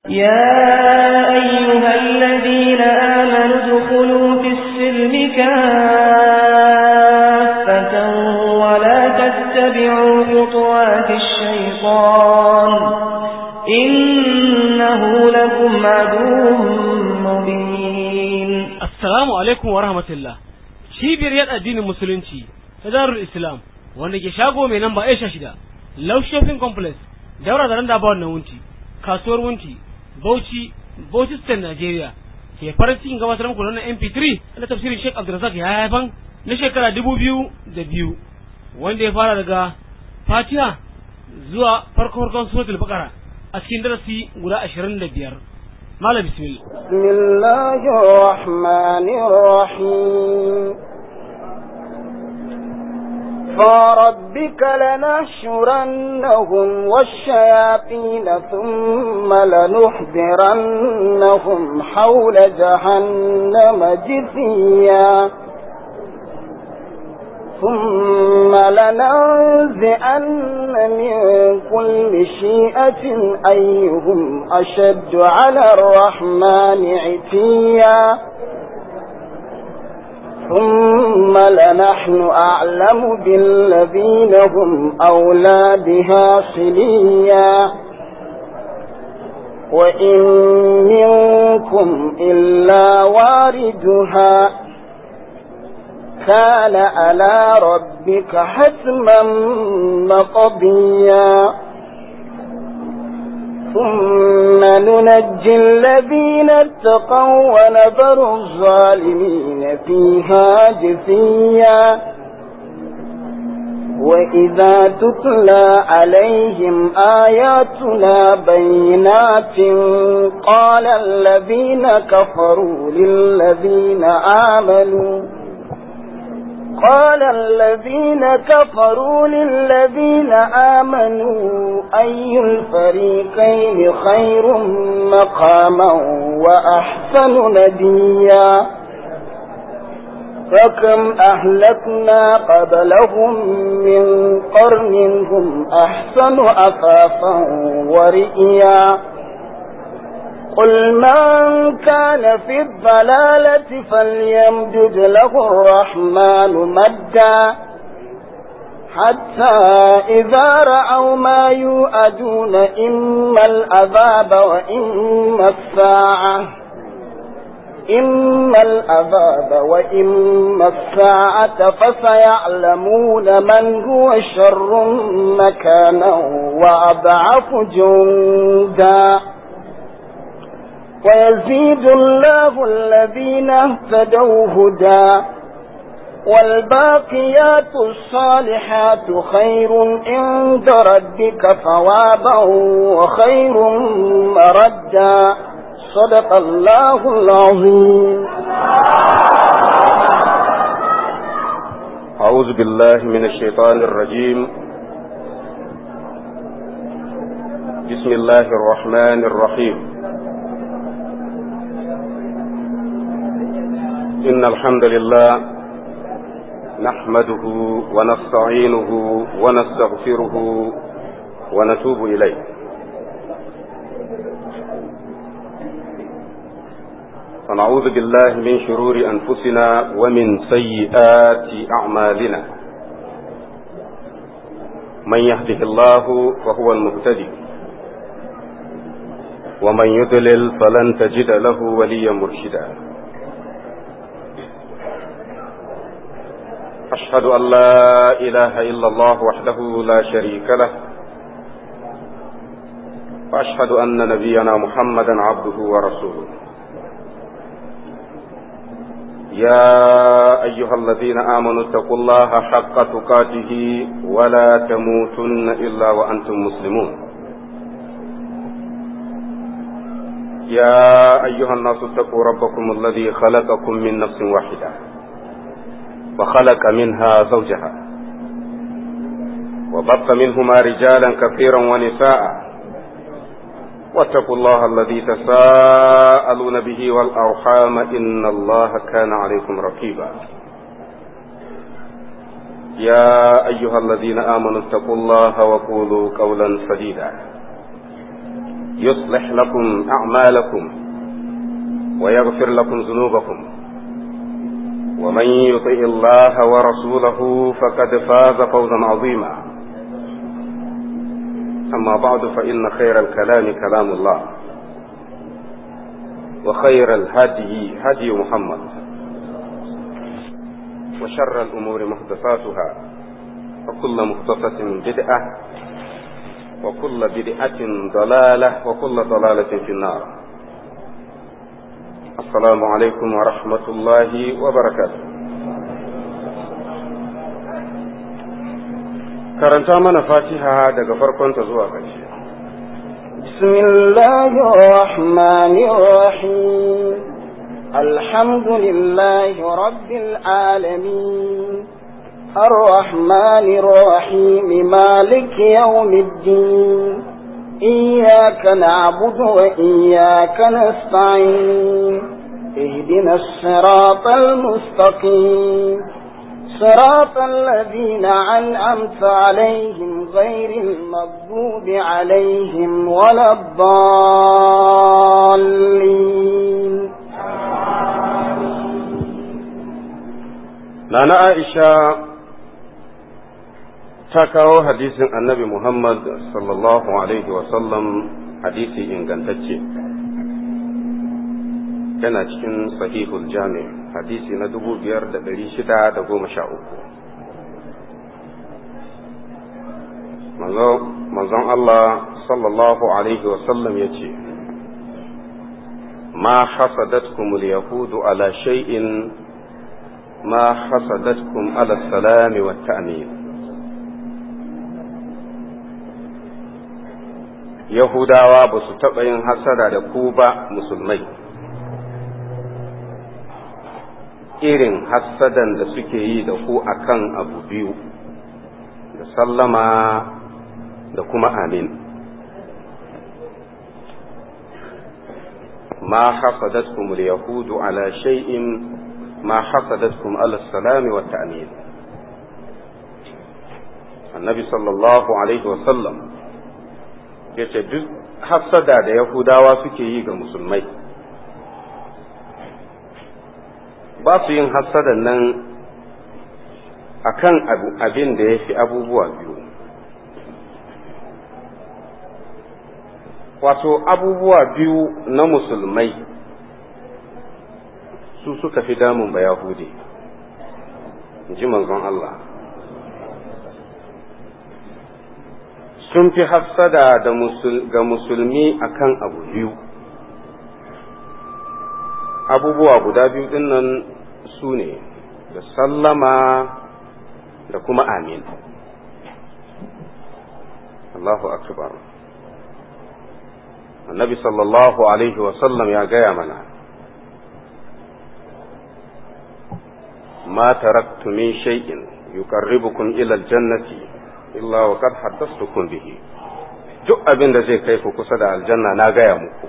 يا أيها الذين آمنوا ادخلوا في السلم كافة ولا تتبعوا خطوات الشيطان إنه لكم عدو مبين Assalamu alaikum wa rahmatullah. Cibiyar yada addinin musulunci ta Darul Islam wanda ke shago mai namba Aisha shida, Love Shopping Complex, daura da randa bawon na wunti, kasuwar wunti, Bauchi, Bauchi State Nigeria. Ke farin cikin gabatar muku na MP3 na tafsirin Sheikh Abdulrazak ya haifan na shekara dubu biyu da biyu wanda ya fara daga Fatiha zuwa farko farkon suratul Baqara a cikin darasi guda ashirin da biyar. Malam bismillah. بسم الله الرحمن الرحيم فوربك لنحشرنهم والشياطين ثم لنحضرنهم حول جهنم جثيا ثم لننزعن من كل شيئة أيهم أشد على الرحمن عتيا ثم لنحن أعلم بالذين هم أولى بها صليا وإن منكم إلا واردها كان على ربك حتما مقضيا ثم ننجي الذين اتقوا ونذر الظالمين فيها جثيا وإذا تتلى عليهم آياتنا بينات قال الذين كفروا للذين آمنوا قال الذين كفروا للذين آمنوا أي الفريقين خير مقاما وأحسن نديا فكم أهلكنا قبلهم من قرن هم أحسن أثاثا ورئيا قل من كان في الضلالة فليمدد له الرحمن مدا حتى إذا رأوا ما يؤدون إما العذاب وإما الساعة إما العذاب وإما الساعة فسيعلمون من هو شر مكانا وأضعف جندا ويزيد الله الذين اهتدوا هدى والباقيات الصالحات خير عند ربك ثوابا وخير مردا صدق الله العظيم أعوذ بالله من الشيطان الرجيم بسم الله الرحمن الرحيم إن الحمد لله نحمده ونستعينه ونستغفره ونتوب إليه ونعوذ بالله من شرور أنفسنا ومن سيئات أعمالنا من يهده الله فهو المهتدي ومن يضلل فلن تجد له وليا مرشدا أشهد أن لا إله إلا الله وحده لا شريك له وأشهد أن نبينا محمدا عبده ورسوله يا أيها الذين آمنوا اتقوا الله حق تقاته ولا تموتن إلا وأنتم مسلمون يا أيها الناس اتقوا ربكم الذي خلقكم من نفس واحدة وخلق منها زوجها وبط منهما رجالا كثيرا ونساء واتقوا الله الذي تساءلون به والأرحام إن الله كان عليكم رقيبا يا أيها الذين آمنوا اتقوا الله وقولوا قولا سديدا يصلح لكم أعمالكم ويغفر لكم ذنوبكم ومن يطع الله ورسوله فقد فاز فوزا عظيما أما بعد فإن خير الكلام كلام الله وخير الهدي هدي محمد وشر الأمور محدثاتها وكل محدثة بدعة وكل بدعة ضلالة وكل ضلالة في النار السلام عليكم ورحمة الله وبركاته karanta mana fatiha daga farkonta zuwa ƙarshe بسم الله الرحمن الرحيم الحمد لله رب العالمين الرحمن الرحيم مالك يوم الدين إياك نعبد وإياك نستعين اهدنا الصراط المستقيم صراط الذين أنعمت عليهم غير المغضوب عليهم ولا الضالين Nana Aisha ta kawo hadisin annabi Muhammad sallallahu Alaihi wasallam hadisi ingantacce yana cikin sahihul jami hadisi na dubu biyar da ɗari shida da goma sha uku manzon Allah sallallahu Alaihi wasallam ya ce ma hasadatkum yahudu ala shay'in ma hasadatkum ala salami wa ta'min Yahudawa ba su taɓa yin hasada da ku ba musulmai, irin hasadan da suke yi da ku akan abu biyu, da sallama da kuma amin. Ma hasadatkum yahudu ala shay'in ma hasadatkum ala salami wa ta'min. Annabi sallallahu alaihi wa sallam ya ce duk hassada da yahudawa suke yi ga musulmai ba su yin hassadan nan akan abin da ya fi abubuwa biyu wato abubuwa biyu na musulmai su suka fi damun ba yahudi ji manzon Allah sun fi hafsada ga musulmi akan abu biyu abubuwa guda biyu din nan su ne da sallama da kuma amin Allahu akbar annabi sallallahu alaihi wasallam ya gaya mana ma taraktu min shay'in yuqarribukum ila aljannati illa wa qad haddathtukum bihi duk abin da zai kai ku kusa da aljanna na gaya muku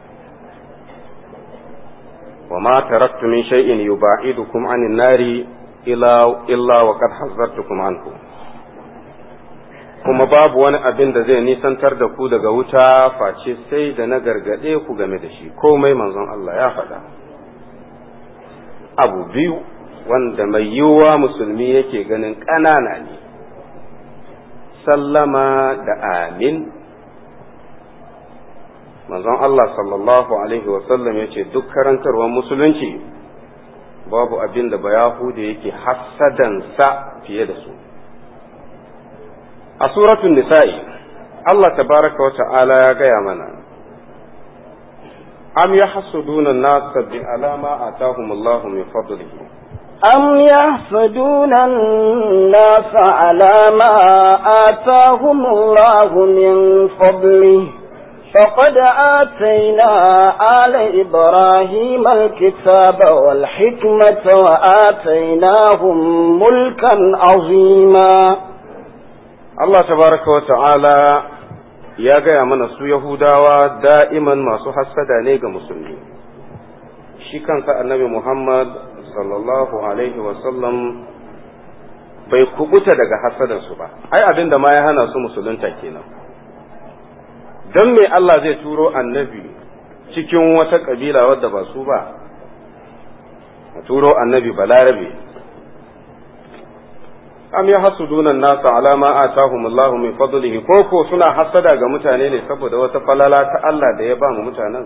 wa ma taraktu min shay'in yuba'idukum 'anil nari illa illa wa qad hazzartukum anhu kuma babu wani abin da zai nisantar da ku daga wuta face sai da na gargade ku game da shi komai manzon Allah ya faɗa abu biyu wanda mai yiwuwa musulmi yake ganin ƙanana ne sallama da amin manzon Allah sallallahu alaihi wasallam ya ce duk karantarwar musulunci babu abin da bayahuda yake hassadansa fiye da su a suratun nisa'i Allah tabaraka wa ta'ala ya gaya mana am yahsuduna an-nasa bi alama atahumullahu min fadlihi أم يحسدون الناس على ما آتاهم الله من فضله فقد آتينا آل إبراهيم الكتاب والحكمة وآتيناهم ملكا عظيما Allah tabaraka wa ta'ala ya gaya mana su Yahudawa da'iman masu hassada ne ga musulmi shi kansa annabi Muhammad sallallahu alaihi wasallam bai kubuta daga hasadansu ba ai abin da ma ya hana su musulunta kenan don me Allah zai turo annabi cikin wata kabila wadda ba su ba a turo annabi balarabe am ya hasuduna nasa ala ma atahum Allah min fadlihi ko ko suna hasada ga mutane ne saboda wata falala ta Allah da ya ba mu mutanen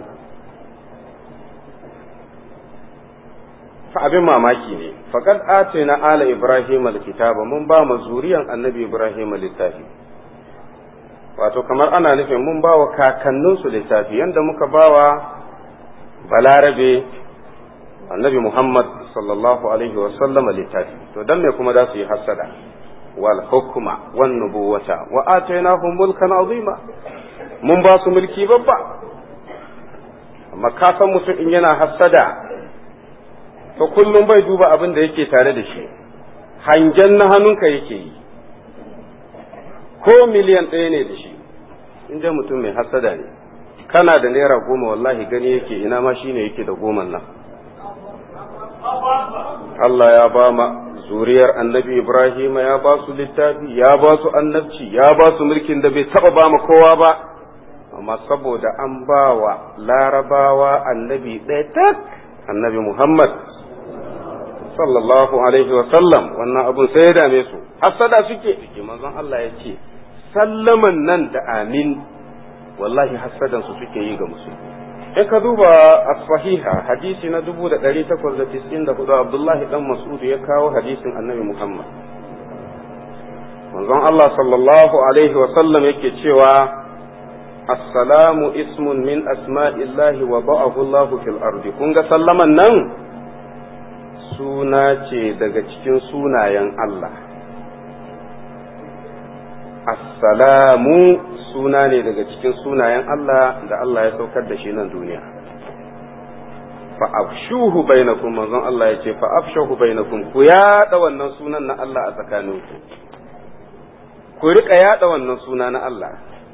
fa abin mamaki ne faqad atina ala ibrahim alkitaba mun ba mu zuriyan annabi ibrahim littafi wato kamar ana nufin mun ba wa kakanninsu littafi yanda muka ba wa balarabe annabi muhammad sallallahu alaihi wasallama littafi to dan me kuma za su yi hassada wal hukma wan nubuwata wa atainahum mulkan azima mun ba su mulki babba amma ka san mutum in yana hassada to kullum bai duba abin da yake tare da shi hangen na hannunka yake yi ko miliyan ɗaya ne da shi in dai mutum mai hassada ne kana da naira goma wallahi gani yake ina ma shine yake da goman nan Allah ya ba ma zuriyar annabi Ibrahim ya ba su littafi ya ba su annabci ya ba su mulkin da bai taba ba ma kowa ba amma saboda an ba wa larabawa annabi ɗaya tak annabi Muhammad sallallahu alaihi wa sallam wannan abun sai ya dame su hasada suke ciki manzon Allah ya ce sallaman nan da amin wallahi hasadan su suke yi ga musulmi in ka duba as-sahiha hadisi na 1894 Abdullah dan Mas'ud ya kawo hadisin Annabi Muhammad manzon Allah sallallahu alaihi wa sallam yake cewa assalamu ismun min asma'illahi wa ba'ahu Allah fil ardi kun ga sallaman nan suna ce daga cikin sunayen Allah assalamu suna ne daga cikin sunayen Allah da Allah ya saukar da shi nan duniya fa afshuhu bainakum manzon Allah ya ce fa afshuhu bainakum ku yada wannan sunan na Allah a tsakaninku ku rika yada wannan suna na Allah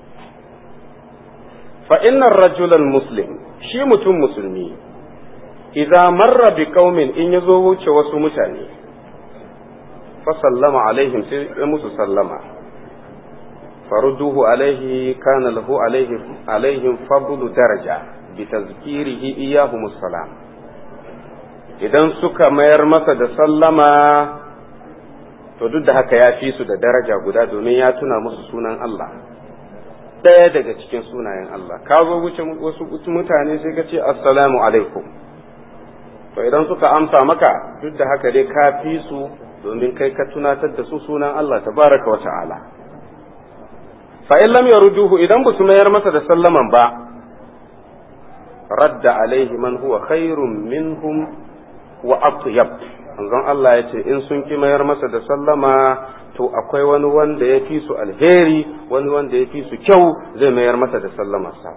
fa innar rajulal muslim shi mutum musulmi idza marra bi qaumin in yazo wuce wasu mutane fa sallama alaihim sai ya musu sallama فرده عليه كان له عليه عليهم فضل درجة بتذكيره إياهم السلام idan suka mayar masa da sallama to duk da haka ya fi su da daraja guda domin ya tuna musu sunan Allah ɗaya daga cikin sunayen Allah ka zo wuce wasu mutane sai ka ce assalamu alaikum to idan suka amsa maka duk da haka dai ka fi su domin kai ka tunatar da su sunan Allah tabaraka wa ta'ala fa in lam yarduhu idan ba su mayar masa da sallaman ba radda alaihi man huwa khairun minhum wa atyab manzon Allah ya ce in sun ki mayar masa da sallama to akwai wani wanda ya fi su alheri wani wanda ya fi su kyau zai mayar masa da sallamarsa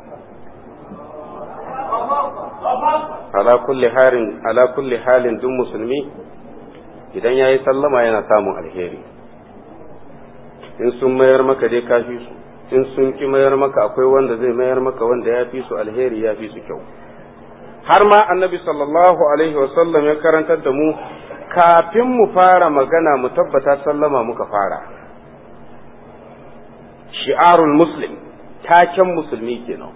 ala kulli halin ala kulli halin duk musulmi idan yayi sallama yana samun alheri in sun mayar maka dai ka fi su in sun ki mayar maka akwai wanda zai mayar maka wanda ya fi su alheri ya fi su kyau har ma annabi sallallahu alaihi wasallam ya karantar da mu kafin mu fara magana mu tabbata sallama muka fara shi'arul muslim taken musulmi kenan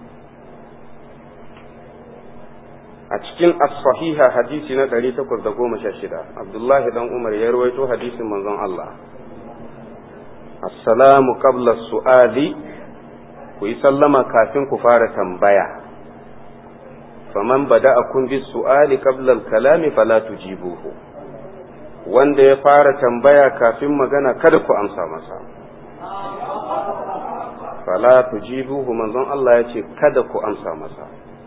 a cikin as-sahiha hadisi na 816 abdullahi dan umar ya rawaito hadisin manzon Allah assalamu qabla su'ali ku yi sallama kafin ku fara tambaya faman bada'akum bis su'ali qabla al-kalami fala tujibuhu wanda ya fara tambaya kafin magana kada ku amsa masa fala tujibuhu manzon Allah ya ce kada ku amsa masa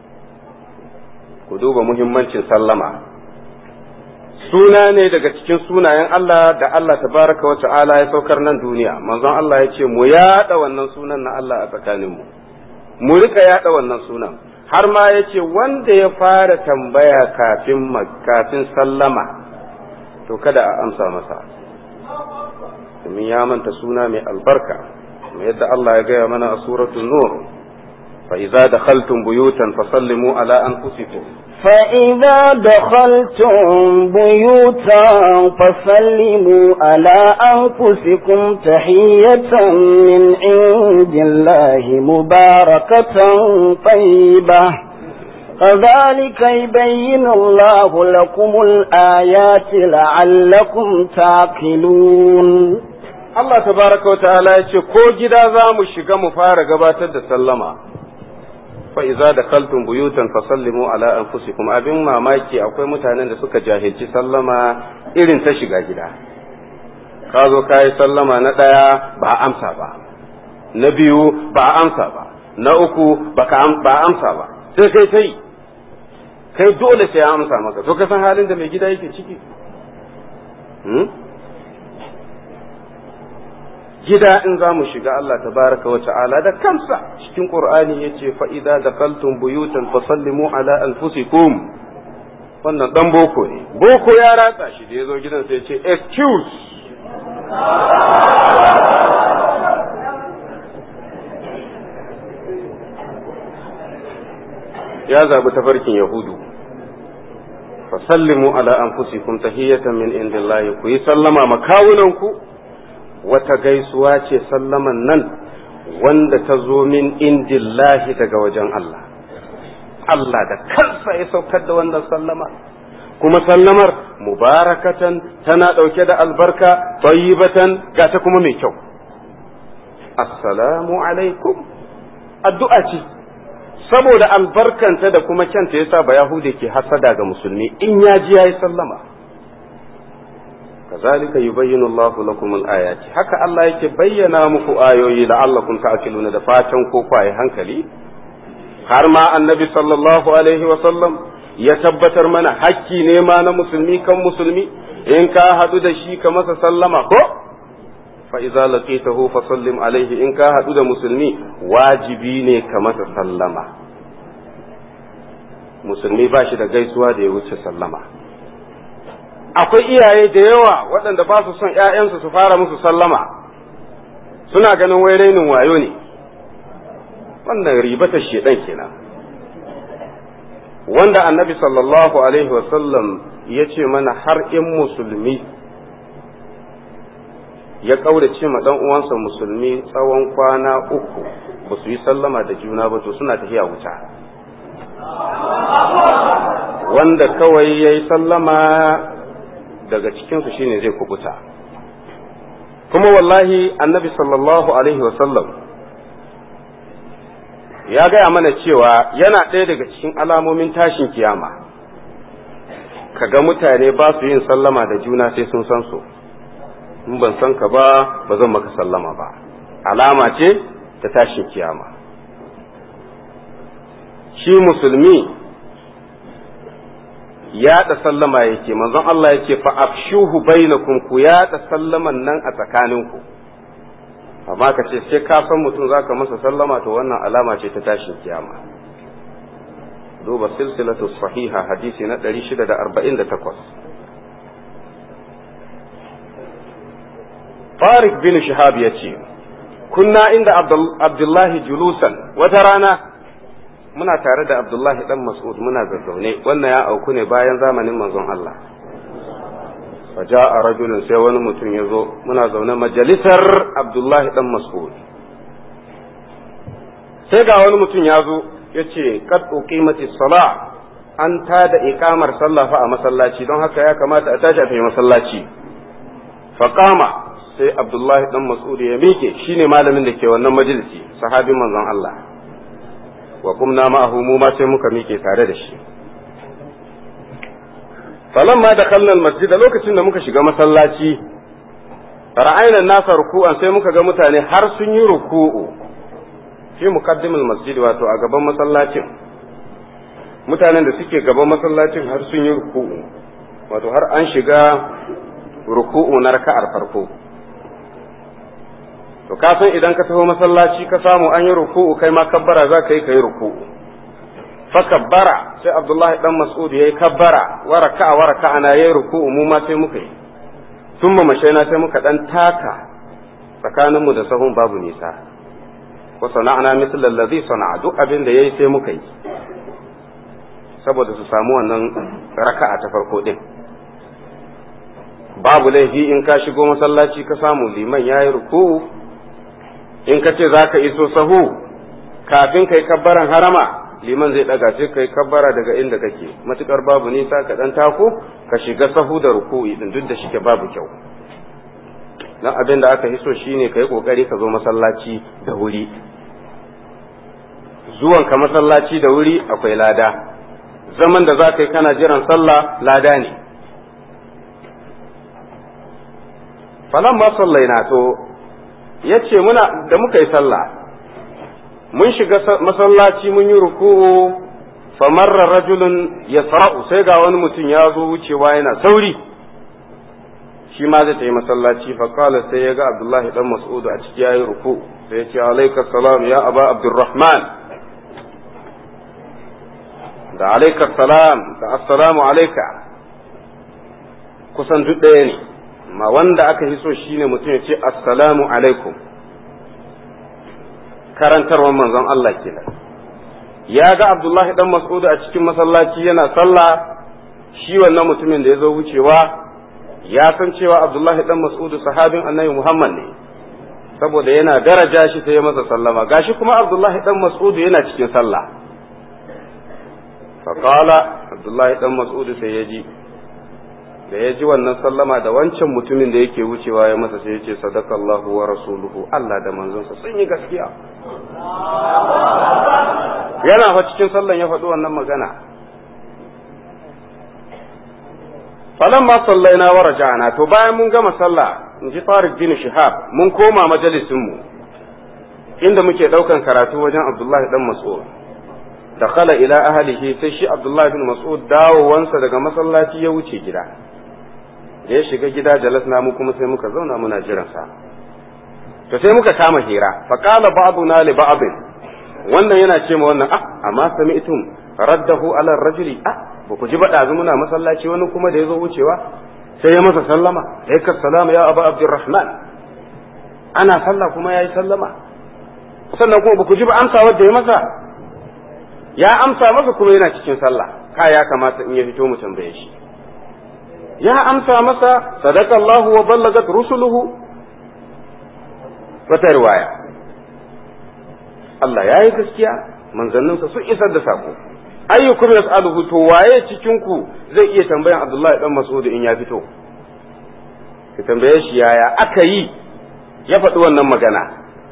ku duba muhimmancin sallama suna ne daga cikin sunayen Allah da Allah tabaraka wa ta'ala ya saukar nan duniya manzon Allah ya ce mu yada wannan sunan na Allah a tsakaninmu mu rika yada wannan sunan har ma ya ce wanda ya fara tambaya kafin kafin sallama to kada a amsa masa domin ya manta suna mai albarka mai yadda Allah ya gaya mana a suratul nur fa idza dakhaltum buyutan fasallimu ala anfusikum فإذا دخلتم بيوتا فسلموا على أنفسكم تحية من عند الله مباركة طيبة كذلك يبين الله لكم الآيات لعلكم تعقلون Allah tabaraka wa ta'ala ya ce ko gida za mu shiga mu fara gabatar da sallama fa iza dakhaltum buyutan fasallimu ala anfusikum abin mamaki akwai mutanen da suka jahilci sallama irin ta shiga gida ka zo ka yi sallama na ɗaya ba a amsa ba na biyu ba a amsa ba na uku ba a amsa ba sai kai ta yi kai dole sai ya amsa maka to ka san halin da mai gida yake ciki gida in za mu shiga Allah tabaraka wa ta'ala da kansa cikin Qur'ani yace fa idza dakaltum buyutan fasallimu ala anfusikum wannan dan boko ne boko ya ratsa shi da yazo gidan sai yace excuse ya zabi tafarkin yahudu fasallimu ala anfusikum tahiyatan min indillahi ku yi sallama makawunanku wata gaisuwa ce sallaman nan wanda ta zo min indillahi daga wajen Allah Allah da kansa ya saukar da wannan sallama kuma sallamar mubarakatan tana ɗauke da albarka tayyibatan ga ta kuma mai kyau assalamu alaikum addu'a ce saboda albarkanta da kuma kyanta yasa ba yahude ke hasada ga musulmi in ya ji yayi sallama kazalika yubayyinu Allah lakum al-ayati haka Allah yake bayyana muku ayoyi la'allakum ta'qiluna da fatan ko kwaye hankali har ma annabi sallallahu alaihi wa sallam ya tabbatar mana hakki ne ma na musulmi kan musulmi in ka hadu da shi ka masa sallama ko fa idza laqitahu fa sallim alaihi in ka hadu da musulmi wajibi ne ka masa sallama musulmi ba shi da gaisuwa da ya wuce sallama akwai iyaye da yawa waɗanda ba su son ‘ya'yansu su fara musu sallama suna ganin wai rainin wayo ne wannan ribata shedan kenan wanda annabi sallallahu alaihi wasallam ya ce mana har in musulmi ya ƙaurace ma ɗan uwansa musulmi tsawon kwana uku ba su yi sallama da juna ba to suna tafiya wuta wanda kawai ya yi sallama daga cikinsu shine zai kubuta kuma wallahi annabi sallallahu alaihi wasallam ya gaya mana cewa yana ɗaya daga cikin alamomin tashin kiyama kaga mutane ba su yin sallama da juna sai sun san su in ban san ka ba ba zan maka sallama ba alama ce ta tashin kiyama shi musulmi yaɗa sallama yake manzon Allah yake fa afshuhu bainakum ku yaɗa sallaman nan a tsakaninku amma ka ce sai ka san mutum zaka masa sallama to wannan alama ce ta tashin kiyama duba silsilatu sahiha hadisi na 648 Tariq bin Shihab ya ce kunna inda Abdullahi julusan wata rana muna tare da Abdullahi dan Mas'ud muna zazzaune wannan ya auku ne bayan zamanin manzon Allah fa ja'a rajulun sai wani mutum ya zo muna zaune majalisar Abdullahi dan Mas'ud sai ga wani mutum ya zo ya ce qad uqimati sala an tada iqamar sallah fa a masallaci don haka ya kamata a tashi a tafi masallaci fa qama sai Abdullahi dan Mas'ud ya mike shine malamin da ke wannan majalisi sahabin manzon Allah wa kumna ma'ahu mu ma sai muka mike tare da shi falamma da kallon masjida lokacin da muka shiga masallaci ra'ayna nasa ruku'an sai muka ga mutane har sun yi ruku'u fi muqaddimul masjid wato a gaban masallacin mutanen da suke gaban masallacin har sun yi ruku'u wato har an shiga ruku'u na raka'ar farko to ka san idan ka taho masallaci ka samu an yi ruku'u kai ma kabbara za ka yi ka yi ruku'u fa kabbara sai abdullahi dan mas'ud yayi kabbara wa raka'a wa raka'a na yayi ruku'u mu ma sai muka yi thumma mashaina sai muka dan taka tsakanin mu da sahun babu nisa wa sana'na mithla allazi sana'a duk abin da yayi sai muka yi saboda su samu wannan raka'a ta farko din babu laifi in ka shigo masallaci ka samu liman yayi ruku in ka ce zaka iso sahu kafin kai kabbaran harama liman zai daga sai kai kabbara daga inda kake matukar babu nisa ka dan tako ka shiga sahu da ruku'i din duk da shike babu kyau dan abin da aka hiso shine kai kokari ka zo masallaci da wuri zuwan ka masallaci da wuri akwai lada zaman da za ka yi kana jiran sallah lada ne falan ma sallaina to yace muna da muka yi sallah mun shiga masallaci mun yi ruku'u famarra rajulun yasra'u sai ga wani mutum ya zo wucewa yana sauri shi ma zai tafi masallaci fa qala sai ya ga Abdullahi dan Mas'ud a ciki yayi ruku sai ya ce alayka salam ya aba Abdurrahman da alayka salam da assalamu alayka kusan duk ɗaya ne amma wanda aka fi so shine mutum ya ce assalamu alaikum karantarwar manzon Allah kenan ya ga Abdullahi dan Mas'ud a cikin masallaci yana sallah shi wannan mutumin da ya zo wucewa ya san cewa Abdullahi dan Mas'ud sahabin Annabi Muhammad ne saboda yana daraja shi sai ya masa sallama gashi kuma Abdullahi dan Mas'ud yana cikin sallah faqala Abdullahi dan Mas'ud sai ya ji da ya ji wannan sallama da wancan mutumin da yake wucewa ya masa sai ya ce sadakallahu wa rasuluhu Allah da manzonsa sun yi gaskiya yana fa cikin sallan ya faɗi wannan magana falan ma sallaina wa raja'na to bayan mun gama sallah in ji Tariq bin Shihab mun koma majalisin mu inda muke daukan karatu wajen Abdullahi dan Mas'ud dakhala ila ahlihi sai shi Abdullahi bin Mas'ud dawowansa daga masallaci ya wuce gida da ya shiga gida jalasna mu kuma sai muka zauna muna jiran sa to sai muka kama hira fa qala ba'duna li ba'd wannan yana ce ma wannan ah amma sami'tum raddahu ala rajuli ah ba ku ji ba ɗazu muna masallaci wani kuma da ya zo wucewa sai ya masa sallama alaikar salama ya abu abdurrahman ana sallah kuma ya yi sallama sannan kuma ba ku ji ba amsa wadda ya masa ya amsa masa kuma yana cikin sallah ka ya kamata in ya fito mu tambaye shi ya amsa masa sadaka Allah wa ballagat rusuluhu wata riwaya Allah ya yi gaskiya manzanninsa sun isar da sako ayyukum yas'aluhu to waye cikin ku zai iya tambayan Abdullahi dan Mas'ud in ya fito ka tambaye shi yaya aka yi ya faɗi wannan magana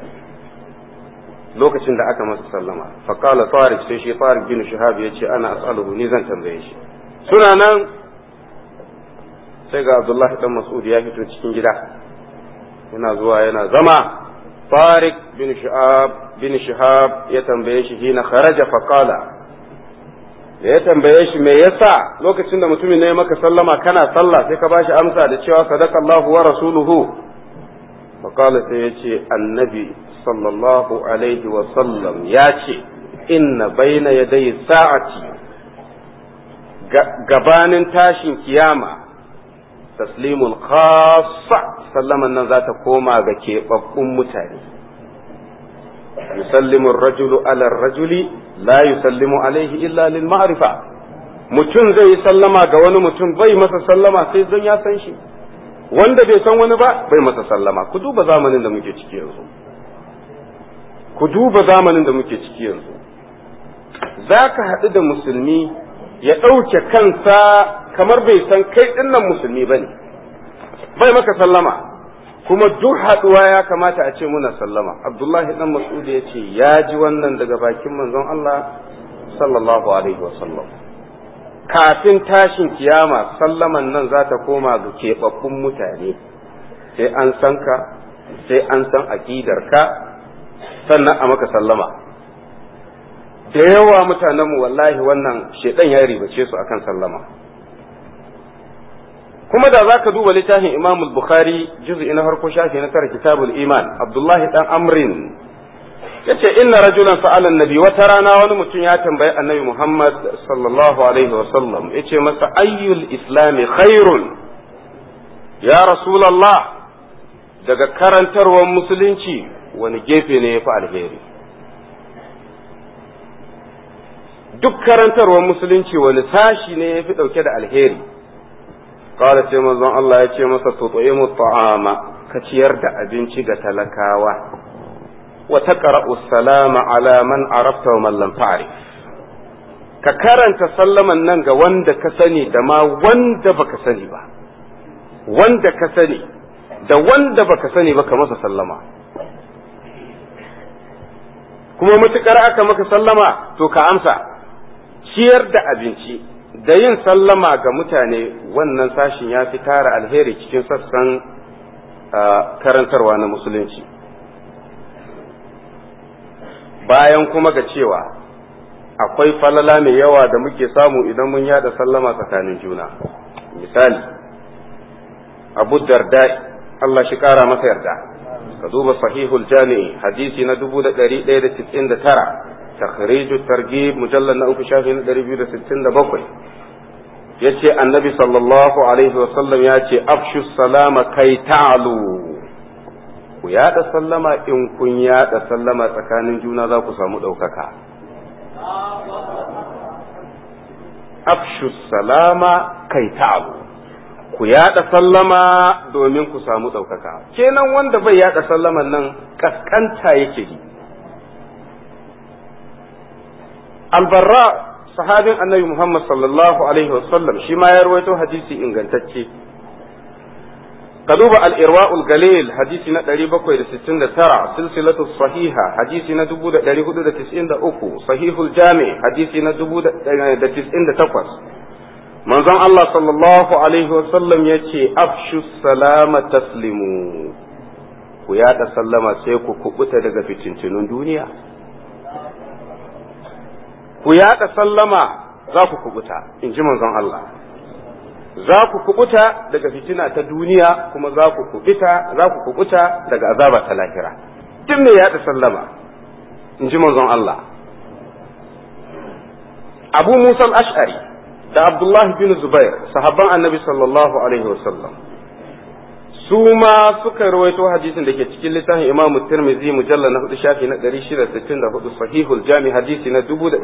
lokacin da aka masa sallama fa qala Tariq sai shi Tariq bin Shihab ya ce ana as'aluhu ni zan tambaye shi suna nan sai ga Abdullahi dan Mas'ud ya fito cikin gida yana zuwa yana zama Tariq bin Shihab bin Shihab ya tambaye shi hina kharaja fa qala da ya tambaye shi me yasa lokacin da mutumin ne maka sallama kana sallah sai ka bashi amsa da cewa sadaqallahu wa rasuluhu fa qala sai yace annabi sallallahu alaihi wa sallam ya ce inna baina yaday sa'ati gabanin tashin kiyama taslimul khassa sallaman nan za ta koma ga keɓaɓɓun mutane yusallimu rajulu ala rajuli la yusallimu alaihi illa lil ma'rifa mutum zai yi sallama ga wani mutum bai masa sallama sai don ya san shi wanda bai san wani ba bai masa sallama ku duba zamanin da muke ciki yanzu ku duba zamanin da muke ciki yanzu za ka haɗu da musulmi ya ɗauke kansa kamar bai san kai ɗinnan musulmi ba ne bai maka sallama kuma duk haɗuwa ya kamata a ce muna sallama abdullahi dan mas'ud ya ce ya ji wannan daga bakin manzon Allah sallallahu alaihi wa sallam kafin tashin kiyama sallaman nan za ta koma ga keɓaɓɓun mutane sai an san ka sai an san aƙidarka sannan a maka sallama da yawa mutanenmu wallahi wannan shedan ya ribace su akan sallama kuma da za ka duba littafin imam bukhari juz'i na farko shafi na tara kitabul iman abdullahi dan amrin yace inna rajulan sa'ala annabi wata rana wani mutum ya tambayi annabi muhammad sallallahu alaihi wa sallam yace masa ayyul islami khairun ya rasulullah daga karantarwar musulunci wani gefe ne ya fi alheri duk karantarwar musulunci wani sashi ne ya fi ɗauke da alheri kawai sai manzon Allah ya ce masa tutu'imu ta'ama ka ciyar da abinci ga talakawa wa taqra'u salama ala man arafta wa man lam ta'rif ka karanta sallaman nan ga wanda ka sani da ma wanda baka sani ba wanda ka sani da wanda baka sani ba ka masa sallama kuma matukar aka maka sallama to ka amsa ciyar da abinci da yin sallama ga mutane wannan sashin ya fi tara alheri cikin sassan karantarwa na musulunci bayan kuma ga cewa akwai falala mai yawa da muke samu idan mun yada sallama tsakanin juna misali abu dardai Allah shi kara masa yarda ka duba sahihul jami'i hadisi na 1199 takhriju targhib mujallal na uku shafi na 267 yace annabi sallallahu alaihi wasallam ya ce afshu salama kai ta'lu ku yada sallama in kun yada sallama tsakanin juna za ku samu ɗaukaka afshu salama kai ta'lu ku yada sallama domin ku samu ɗaukaka kenan wanda bai yada sallaman nan kaskanta yake yi albarra sahabin annabi muhammad sallallahu alaihi wasallam shi ma ya rawaito hadisi ingantacce ka duba al-irwa'ul galil hadisi na 769 silsilatu sahiha hadisi na 1493 sahihul jami hadisi na 1098 manzon Allah sallallahu alaihi wasallam ya ce afshu salama taslimu ku yaɗa sallama sai ku kubuta daga fitintunun duniya ku yaɗa sallama za ku kubuta in ji manzon Allah za ku kubuta daga fitina ta duniya kuma za ku kubuta za ku kubuta daga azaba ta lahira duk me yaɗa sallama in ji manzon Allah Abu Musa al-Ash'ari da Abdullahi bin Zubair sahabban annabi sallallahu alaihi wasallam su ma suka rawaito hadisin da ke cikin littafin Imam Tirmidhi mujallal na hudu shafi na 664 sahihul jami hadisi na 1907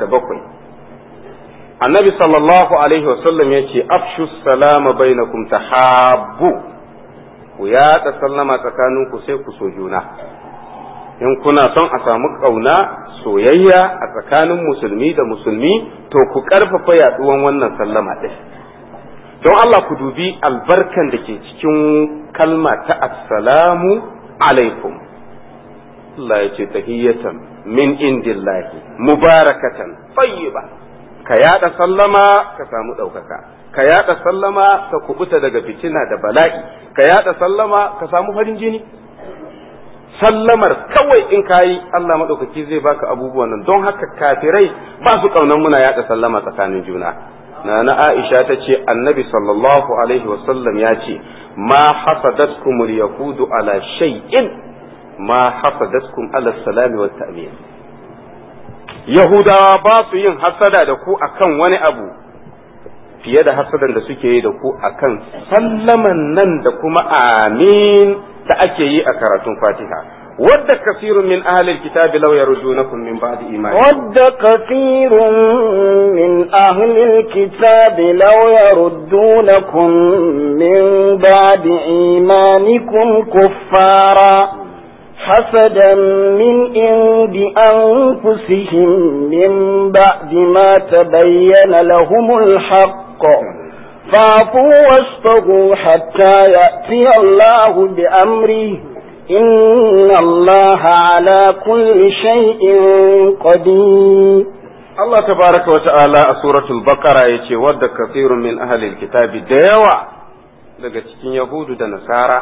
annabi sallallahu alaihi wasallam ya ce afshu salama bainakum tahabbu ku yaɗa sallama tsakaninku sai ku so juna in kuna son a samu ƙauna soyayya a tsakanin musulmi da musulmi to ku ƙarfafa yaɗuwan wannan sallama ɗin don Allah ku dubi albarkan da ke cikin kalma ta assalamu alaikum Allah ya ce tahiyyatan min indillahi mubarakatan tayyiba ka yaɗa sallama ka samu ɗaukaka ka yaɗa sallama ka kubuta daga fitina da bala'i ka yaɗa sallama ka samu farin jini sallamar kawai in kayi Allah maɗaukaki zai baka abubuwan nan don haka kafirai ba su ƙaunar muna yaɗa sallama tsakanin juna na na Aisha ta ce annabi sallallahu alaihi wasallam ya ce ma hasadatkum yahudu ala shay'in ma hasadatkum ala salami wa ta'min yahudawa ba su yin hasada da ku akan wani abu fiye da hasadan da suke yi da ku akan sallaman nan da kuma amin da ake yi a karatun fatiha wadda kasirun min ahlil kitabi law yarjunakum min ba'di imani wadda kasirun min ahlil kitabi law yaruddunakum min ba'di imanikum kuffara حسدا من عند أنفسهم من بعد ما تبين لهم الحق فاعفوا واصطغوا حتى يأتي الله بأمره إن الله على كل شيء قدير Allah tabaraka wa ta'ala a suratul baqara yace wadda kasirun min ahlil kitabi da yawa daga cikin yahudu da nasara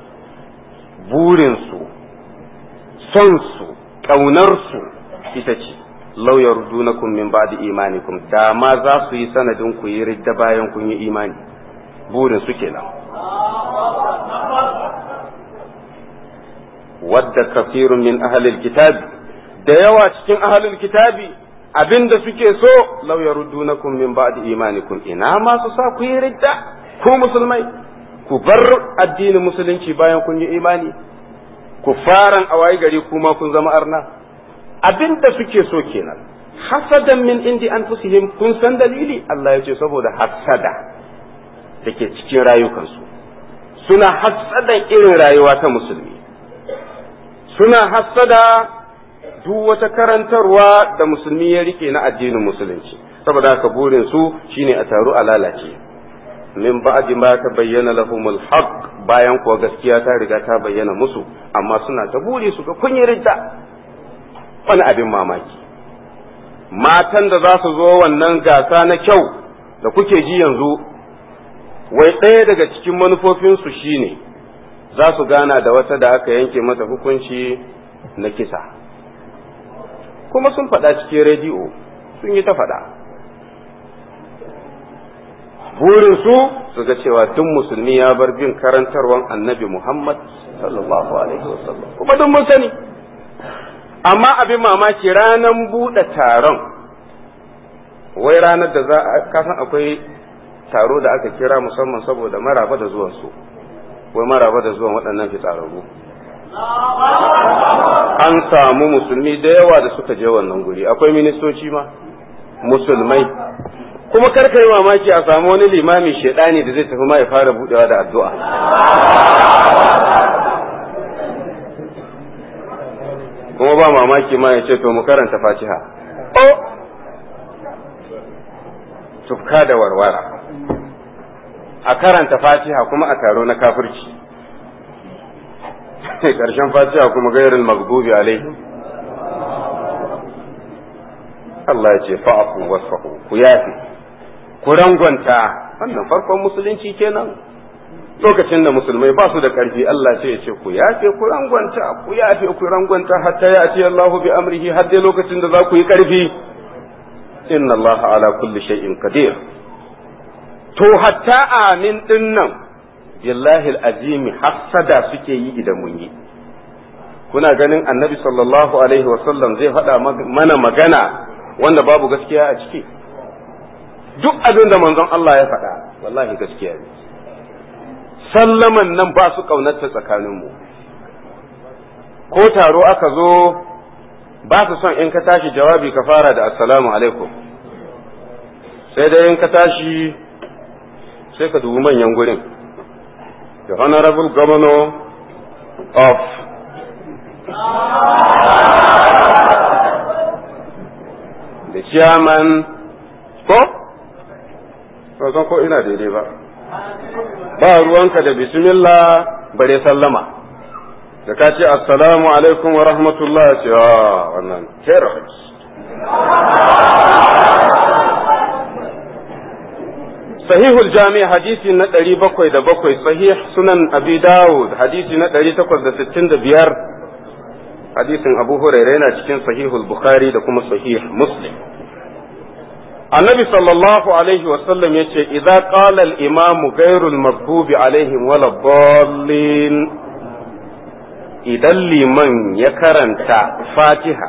burinsu sonsu ƙaunarsu ita ce lauyar dunakun min ba'di imanikum da ma za su yi sanadin ku yi ridda bayan kun yi imani burin su kenan wadda kafirun min ahlil kitabi da yawa cikin ahlil kitabi abinda suke so lauyar dunakun min ba'di imanikum ina ma su sa ku yi ridda ku musulmai ku bar addinin musulunci bayan kun yi imani ku faran a waye gari kuma kun zama arna abin da suke so kenan hasadan min indi anfusihim kun san dalili Allah ya ce saboda hasada da ke cikin rayukansu suna hasadan irin rayuwa ta musulmi suna hasada duk wata karantarwa da musulmi ya rike na addinin musulunci saboda haka burin su shine a taru a lalace min ba'di ma ta bayyana lahumul haqq bayan kuwa gaskiya ta riga ta bayyana musu amma suna ta buri su ga kun yi ridda wani abin mamaki matan da za su zo wannan gasa na kyau da kuke ji yanzu wai ɗaya daga cikin manufofinsu shine za su gana da wata da aka yanke mata hukunci na kisa kuma sun faɗa cikin rediyo sun yi ta faɗa burinsu su ga cewa duk musulmi ya bar bin karantarwan annabi Muhammad sallallahu alaihi wasallam kuma duk mun sani amma abin mamaki ranar buɗe taron wai ranar da za a kasan akwai taro da aka kira musamman saboda maraba da zuwan su wai maraba da zuwan waɗannan fitsararru an samu musulmi da yawa da suka je wannan guri akwai ministoci ma musulmai kuma karka yi mamaki a samu wani limami shaidani da zai tafi ma ya fara budewa da addu'a kuma ba mamaki ma ya ce to mu karanta fatiha o tufka da warwara a karanta fatiha kuma a taro na kafirci ƙarshen fatiha kuma gairin magbubi alai Allah ya ce fa'afu wasfahu ku yafi ku rangwanta wannan farkon musulunci kenan lokacin da musulmai ba su da ƙarfi Allah sai ya ce ku yafe ku rangwanta ku yafe ku rangwanta hatta ya ce Allahu bi amrihi har dai lokacin da za ku yi ƙarfi inna Allah ala kulli shay'in qadir to hatta amin din nan billahi alazimi hasada suke yi idan mun yi kuna ganin annabi sallallahu alaihi wasallam zai faɗa mana magana wanda babu gaskiya a ciki duk abin da manzon Allah ya faɗa wallahi gaskiya ne sallaman nan ba su ƙaunarta tsakaninmu ko taro aka zo ba su son in ka tashi jawabi ka fara da assalamu alaikum sai dai in ka tashi sai ka dubi manyan gurin the honorable governor of the chairman ko ba san ko ina daidai ba ba ruwanka da bismillah bare sallama da ka ce assalamu alaikum wa rahmatullah ya ce wannan terrorist sahihul jami hadisi na ɗari bakwai da bakwai sahih sunan abi dawud hadisi na ɗari takwas da sittin da biyar hadisin abu huraira yana cikin sahihul bukhari da kuma sahih muslim annabi sallallahu alaihi wasallam ya ce idza qala al imamu ghairul maghdubi alaihim wala dallin idan liman ya karanta fatiha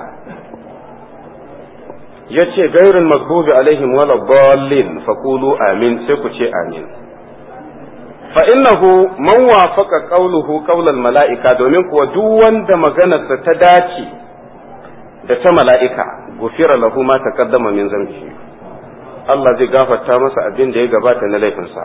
ya ce gairin magdubi alaihim wala dallin faqulu amin sai ku ce amin fa innahu man wafaqa qawluhu qawlal mala'ika domin kuwa duk wanda maganarsa ta dace da ta mala'ika gufira lahu ma taqaddama min zambihi Allah zai gafarta masa abin da ya gabata na laifinsa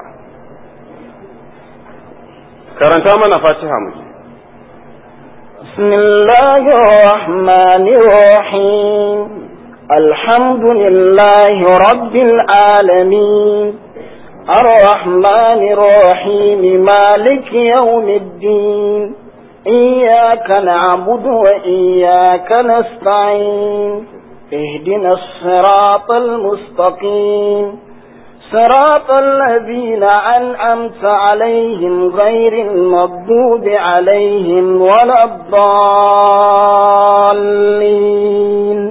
karanta mana fatiha mu بسم الله الرحمن الرحيم الحمد لله رب العالمين الرحمن الرحيم مالك يوم الدين إياك نعبد وإياك نستعين اهدنا الصراط المستقيم صراط الذين أنعمت عليهم غير المغضوب عليهم ولا الضالين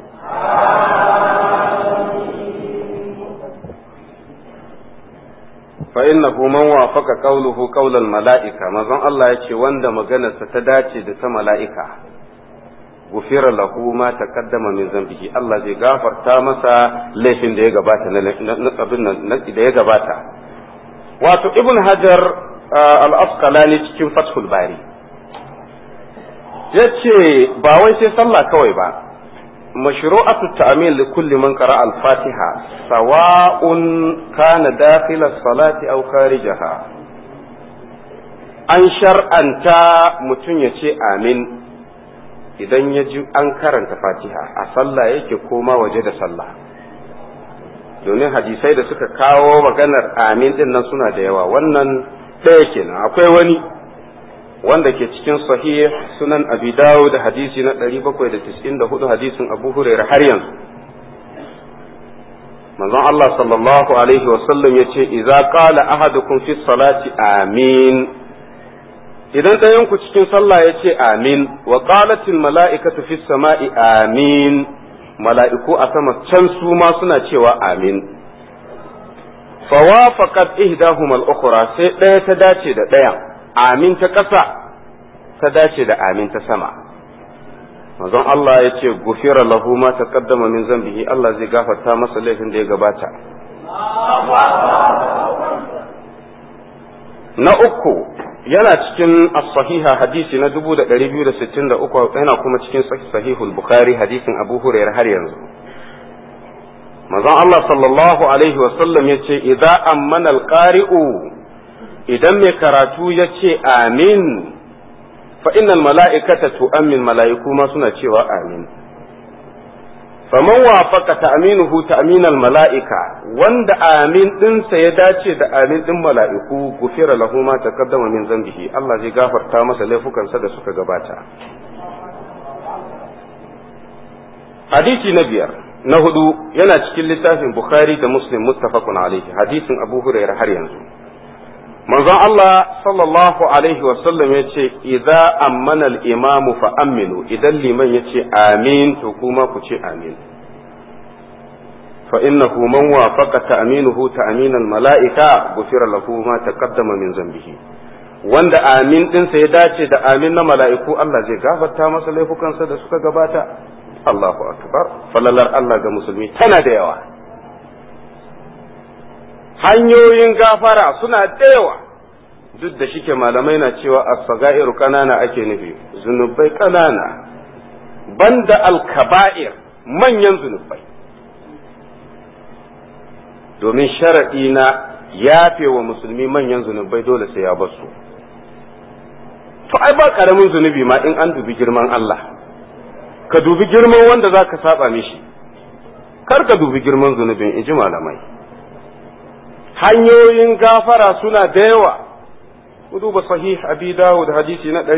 فإنه من وافق قوله قول الملائكة ما زن الله يتي وند مغنى ستداتي دت ملائكة غفر له ما تقدم من ذنبه الله زي غافر تامسا ليفين da ya gabata na abin nan da ya gabata wato ibn hajar al-asqalani cikin fathul bari yace ba wai sai sallah kawai ba مشروعة التأمين لكل من قرأ الفاتحة سواء كان داخل الصلاة أو خارجها an shar'anta mutum ya ce amin idan ya ji an karanta fatiha a sallah yake koma waje da sallah domin hadisai da suka kawo maganar amin din nan suna da yawa wannan ɗaya kenan akwai wani wanda ke cikin sahih sunan abi dawud da hadisi na 794 hadisin abu hurairah har yanzu manzon Allah sallallahu alaihi wa sallam yace idza qala ahadukum fi salati amin idan ɗayan ku cikin sallah yace amin wa qalatil mala'ikatu fi sama'i amin mala'iku a sama can su ma suna cewa amin fawafaqat ihdahuma al-ukhra sai ɗaya ta dace da ɗayan amin ta ƙasa ta dace da amin ta sama manzon Allah ya ce gufira lahu ma taqaddama min zambihi Allah zai gafarta masa laifin da ya gabata na uku yana cikin as-sahiha hadisi na 2263 yana kuma cikin sahihul bukhari hadisin abu hurairah har yanzu manzon Allah sallallahu alaihi wa sallam yace idza ammana al-qari'u idan mai karatu ya ce amin fa innal mala'ikata tu'ammin mala'iku ma suna cewa amin faman wafaqa ta'minuhu ta'minal mala'ika wanda amin ɗinsa ya dace da amin ɗin mala'iku gufira lahu ma taqaddama min zambihi Allah zai gafarta masa laifukansa da suka gabata hadisi na biyar na hudu yana cikin littafin bukhari da muslim muttafaqun alaihi hadisin abu hurairah har yanzu manzon Allah sallallahu alaihi wasallam ya ce idza ammana al-imamu fa aminu idan liman ya ce amin to kuma ku ce amin fa innahu man wafaqa ta'minuhu ta'min al-mala'ika ghufira lahu ma taqaddama min zambihi wanda amin dinsa ya dace da amin na mala'iku Allah zai gafarta masa laifukansa da suka gabata Allahu akbar falalar Allah ga musulmi tana da yawa hanyoyin gafara suna da yawa duk da shike malamai na cewa as-sagairu kanana ake nufi zunubai kanana banda al-kaba'ir manyan zunubai domin sharaɗi na yafe wa musulmi manyan zunubai dole sai ya basu to ai ba karamin zunubi ma in an dubi girman Allah ka dubi girman wanda za ka saba mishi kar ka dubi girman zunubin in ji malamai hanyoyin gafara suna da yawa ku duba sahih abi dawud hadisi na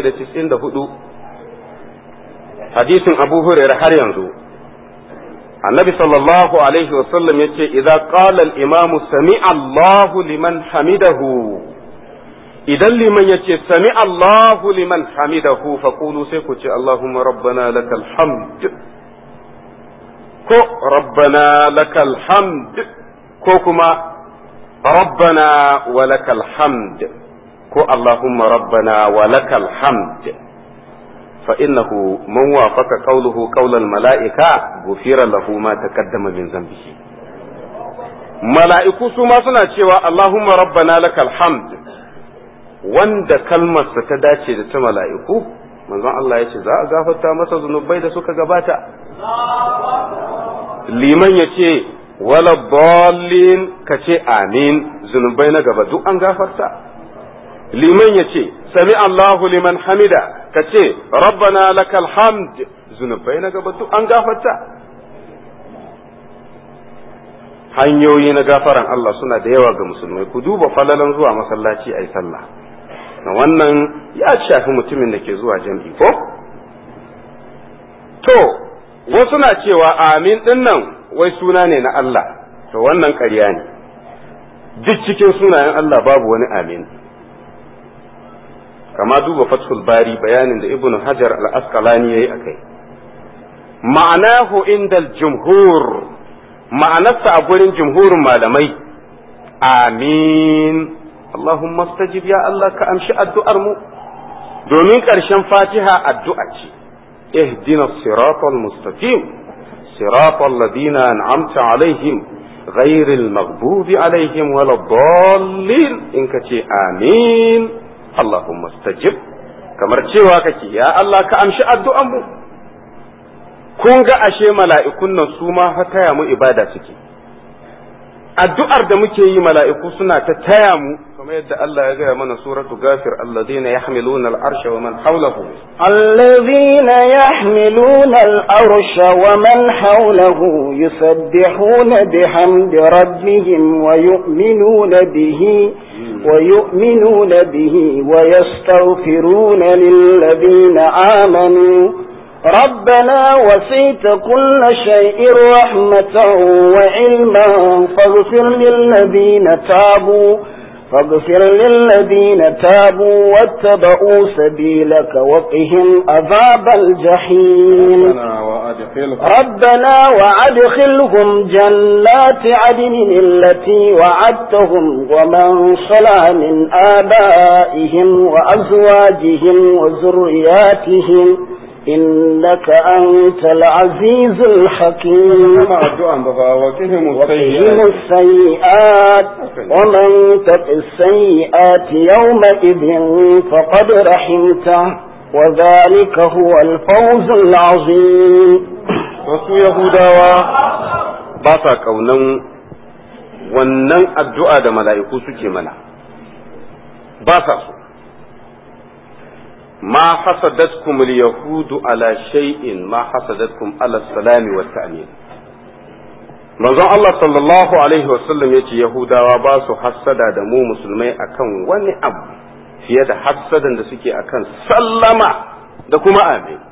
794 hadisin abu hurairah har yanzu annabi sallallahu alaihi wasallam ya ce idza qala al-imamu sami Allahu liman hamidahu idan liman ya ce sami Allahu liman hamidahu faqulu sai ku ce Allahumma rabbana lakal hamd ko rabbana lakal hamd ko kuma rabbana wa lakal hamd ko Allahumma rabbana wa lakal hamd فإنه من وافق قوله قول الملائكة غفر له ما تقدم من ذنبه mala'iku su ma suna cewa Allahumma rabbana lakal hamd wanda kalmarsa ta dace da ta mala'iku manzon Allah ya ce za a gafarta masa zunubai da suka gabata liman ya ce wala dallin ka ce amin zunubai na gaba duk an gafarta liman ya ce sami Allahu liman hamida ka ce rabbana lakal hamd zunubai na gaba duk an gafarta hanyoyi na gafaran Allah suna da yawa ga musulmai ku duba falalan zuwa masallaci a yi sallah na wannan ya shafi mutumin da ke zuwa jam'i ko to wasu na cewa amin din nan wai suna ne na Allah to wannan ƙarya ne duk cikin sunayen Allah babu wani amin kama duba fathul bari bayanin da ibnu hajar al-asqalani yayi akai ma'anahu indal jumhur ma'anarsa a gurin jumhurin malamai amin Allahumma stajib ya Allah ka amshi addu'ar mu domin ƙarshen fatiha addu'a ce ihdina siratal mustaqim siratal ladina an'amta alaihim ghairil maghdubi alaihim waladdallin in ka ce amin Allahumma stajib kamar cewa kake ya Allah ka amshi addu'an mu kun ga ashe mala'ikun nan su ma fa taya mu ibada suke addu'ar da muke yi mala'iku suna ta taya mu kamar yadda Allah ya gaya mana suratu gafir alladhina yahmiluna al-arsha wa man hawlahu الذين يحملون الأرش ومن حوله يسبحون بحمد ربهم ويؤمنون به ويؤمنون به ويستغفرون للذين آمنوا ربنا وسيت كل شيء رحمة وعلما فاغفر للذين تابوا فاغفر للذين تابوا واتبعوا سبيلك وقهم عذاب الجحيم ربنا وأدخلهم جنات عدن التي وعدتهم ومن صلى من آبائهم وأزواجهم وذرياتهم إنك أنت العزيز الحكيم وقهم السيئات ومن تق السيئات يومئذ فقد رحمته وذلك هو الفوز العظيم wasu yahudawa ba sa kaunan wannan addu'a da mala'iku suke mana ba sa so ما حسدتكم اليهود على شيء ما حسدتكم على السلام والتأمين manzon Allah sallallahu alaihi wasallam ya ce Yahudawa ba su hassada da mu musulmai akan wani abu fiye da hassadan da suke akan sallama da kuma amin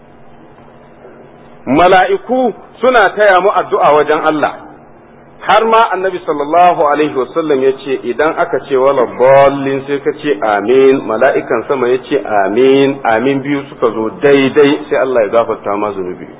mala'iku suna taya mu addu'a wajen Allah har ma annabi sallallahu alaihi wasallam ya ce idan aka ce wala ballin sai ka ce amin mala'ikan sama ya ce amin amin biyu suka zo daidai sai Allah ya gafarta ma zunubi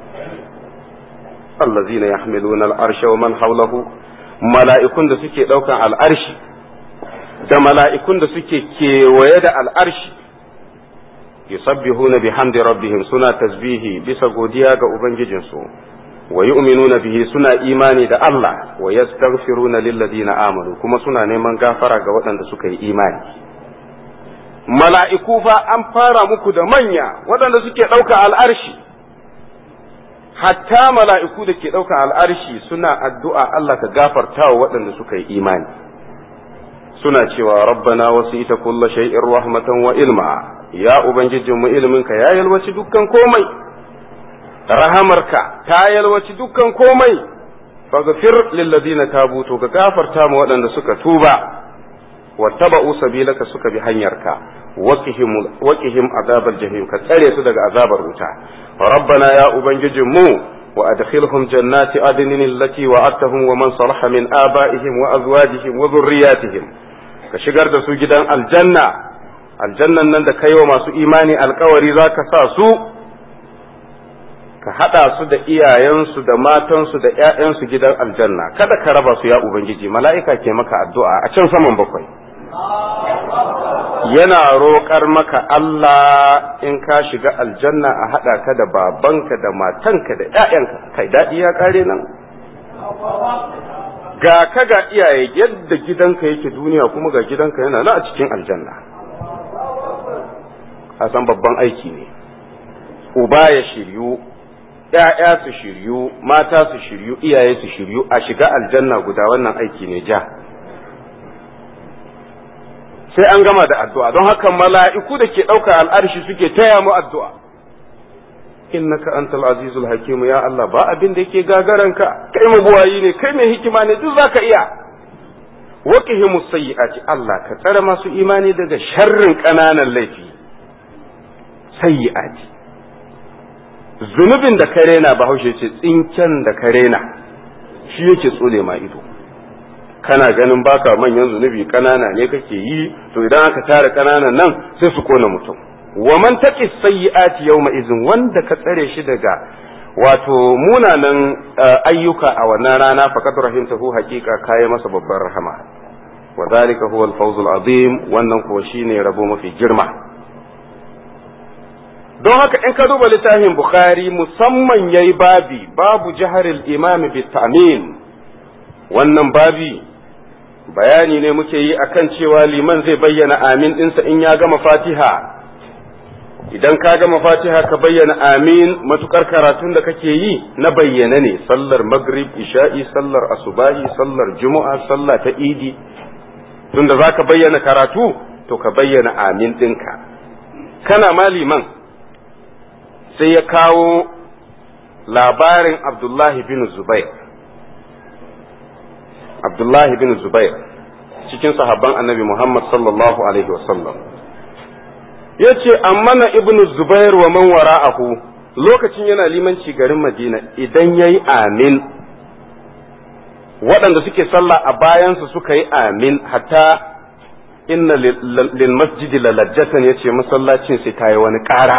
allazina yahmiluna al'arsha wa man hawlahu mala'ikun da suke daukan al'arshi da mala'ikun da suke kewaye da al'arshi yusabbihuna bihamdi rabbihim suna tasbihi bisa godiya ga ubangijinsu wa yu'minuna bihi suna imani da Allah wa yastaghfiruna lilladina amanu kuma suna neman gafara ga waɗanda suka yi imani mala'iku fa an fara muku da manya waɗanda suke ɗauka al'arshi hatta mala'iku da ke ɗauka al'arshi suna addu'a Allah ka gafarta wa waɗanda suka yi imani suna cewa rabbana wasu ita kulla shay'in rahmatan wa ilma ya ubangijinmu iliminka ya yalwaci dukkan komai rahamarka ta yalwaci dukkan komai faghfir lilladina tabu to ka gafarta ma waɗanda suka tuba wattaba'u sabilaka suka bi hanyarka waqihim waqihim azabal jahim ka tsare su daga azabar wuta rabbana ya ubangijin mu wa adkhilhum jannati adnin allati wa'adtahum wa man salaha min aba'ihim wa azwajihim wa dhurriyyatihim ka shigar da su gidan aljanna aljannan nan da kai wa masu imani alkawari zaka sa su ka haɗa su da iyayensu da matansu da ‘ya'yansu gidan aljanna kada ka raba su ya ubangiji mala'ika ke maka addu'a a can saman bakwai yana roƙar maka Allah in ka shiga aljanna a haɗa ka da babanka da matanka da ‘ya'yanka kai daɗi ya ƙare nan ga ka ga iyaye yadda gidanka yake duniya kuma ga gidanka yana na a cikin aljanna a san babban aiki ne uba ya shiryu ‘ya'ya su shiryu, mata su shiryu, iyaye su shiryu, a shiga aljanna guda wannan aiki ne ja. Sai an gama da addu'a, don haka mala'iku da ke ɗauka al'arshi suke taya mu addu'a. Innaka antal azizul hakimu ya Allah ba abin da yake gagaranka, kai mabuwayi ne, kai mai hikima ne, duk za ka iya. Waƙihimu sayyi'ati Allah ka tsare masu imani daga sharrin ƙananan laifi. Sayyi'ati. zunubin da ka rena bahaushe ce tsinken da ka rena shi yake tsole ma ido kana ganin baka manyan zunubi kanana ne kake yi to idan aka tara kananan nan sai su kona mutum wa man taqi sayyi'ati yawma izin wanda ka tsare shi daga wato munanan ayyuka a wannan rana faqad rahimtahu haqiqa kai masa babbar rahama wa zalika huwa al-fawzul azim wannan kuwa shine rabo mafi girma don haka in ka duba littafin bukhari musamman yayi babi babu jaharil imami bi ta'min wannan babi bayani ne muke yi akan cewa liman zai bayyana amin ɗinsa in ya gama fatiha idan ka gama fatiha ka bayyana amin matukar karatun da kake yi na bayyana ne sallar maghrib isha'i sallar asubahi sallar juma'a sallah ta idi tunda za ka bayyana karatu to ka bayyana amin ɗinka kana maliman sai ya kawo labarin abdullahi bin zubair abdullahi bin zubair cikin sahabban annabi muhammad sallallahu alaihi wasallam ya ce na ibn zubair wa man wara'ahu lokacin yana limanci garin madina idan ya yi amin waɗanda suke sallah a bayansa suka yi amin hatta inna lil masjidi lalajjatan ya ce masallacin sai ta yi wani ƙara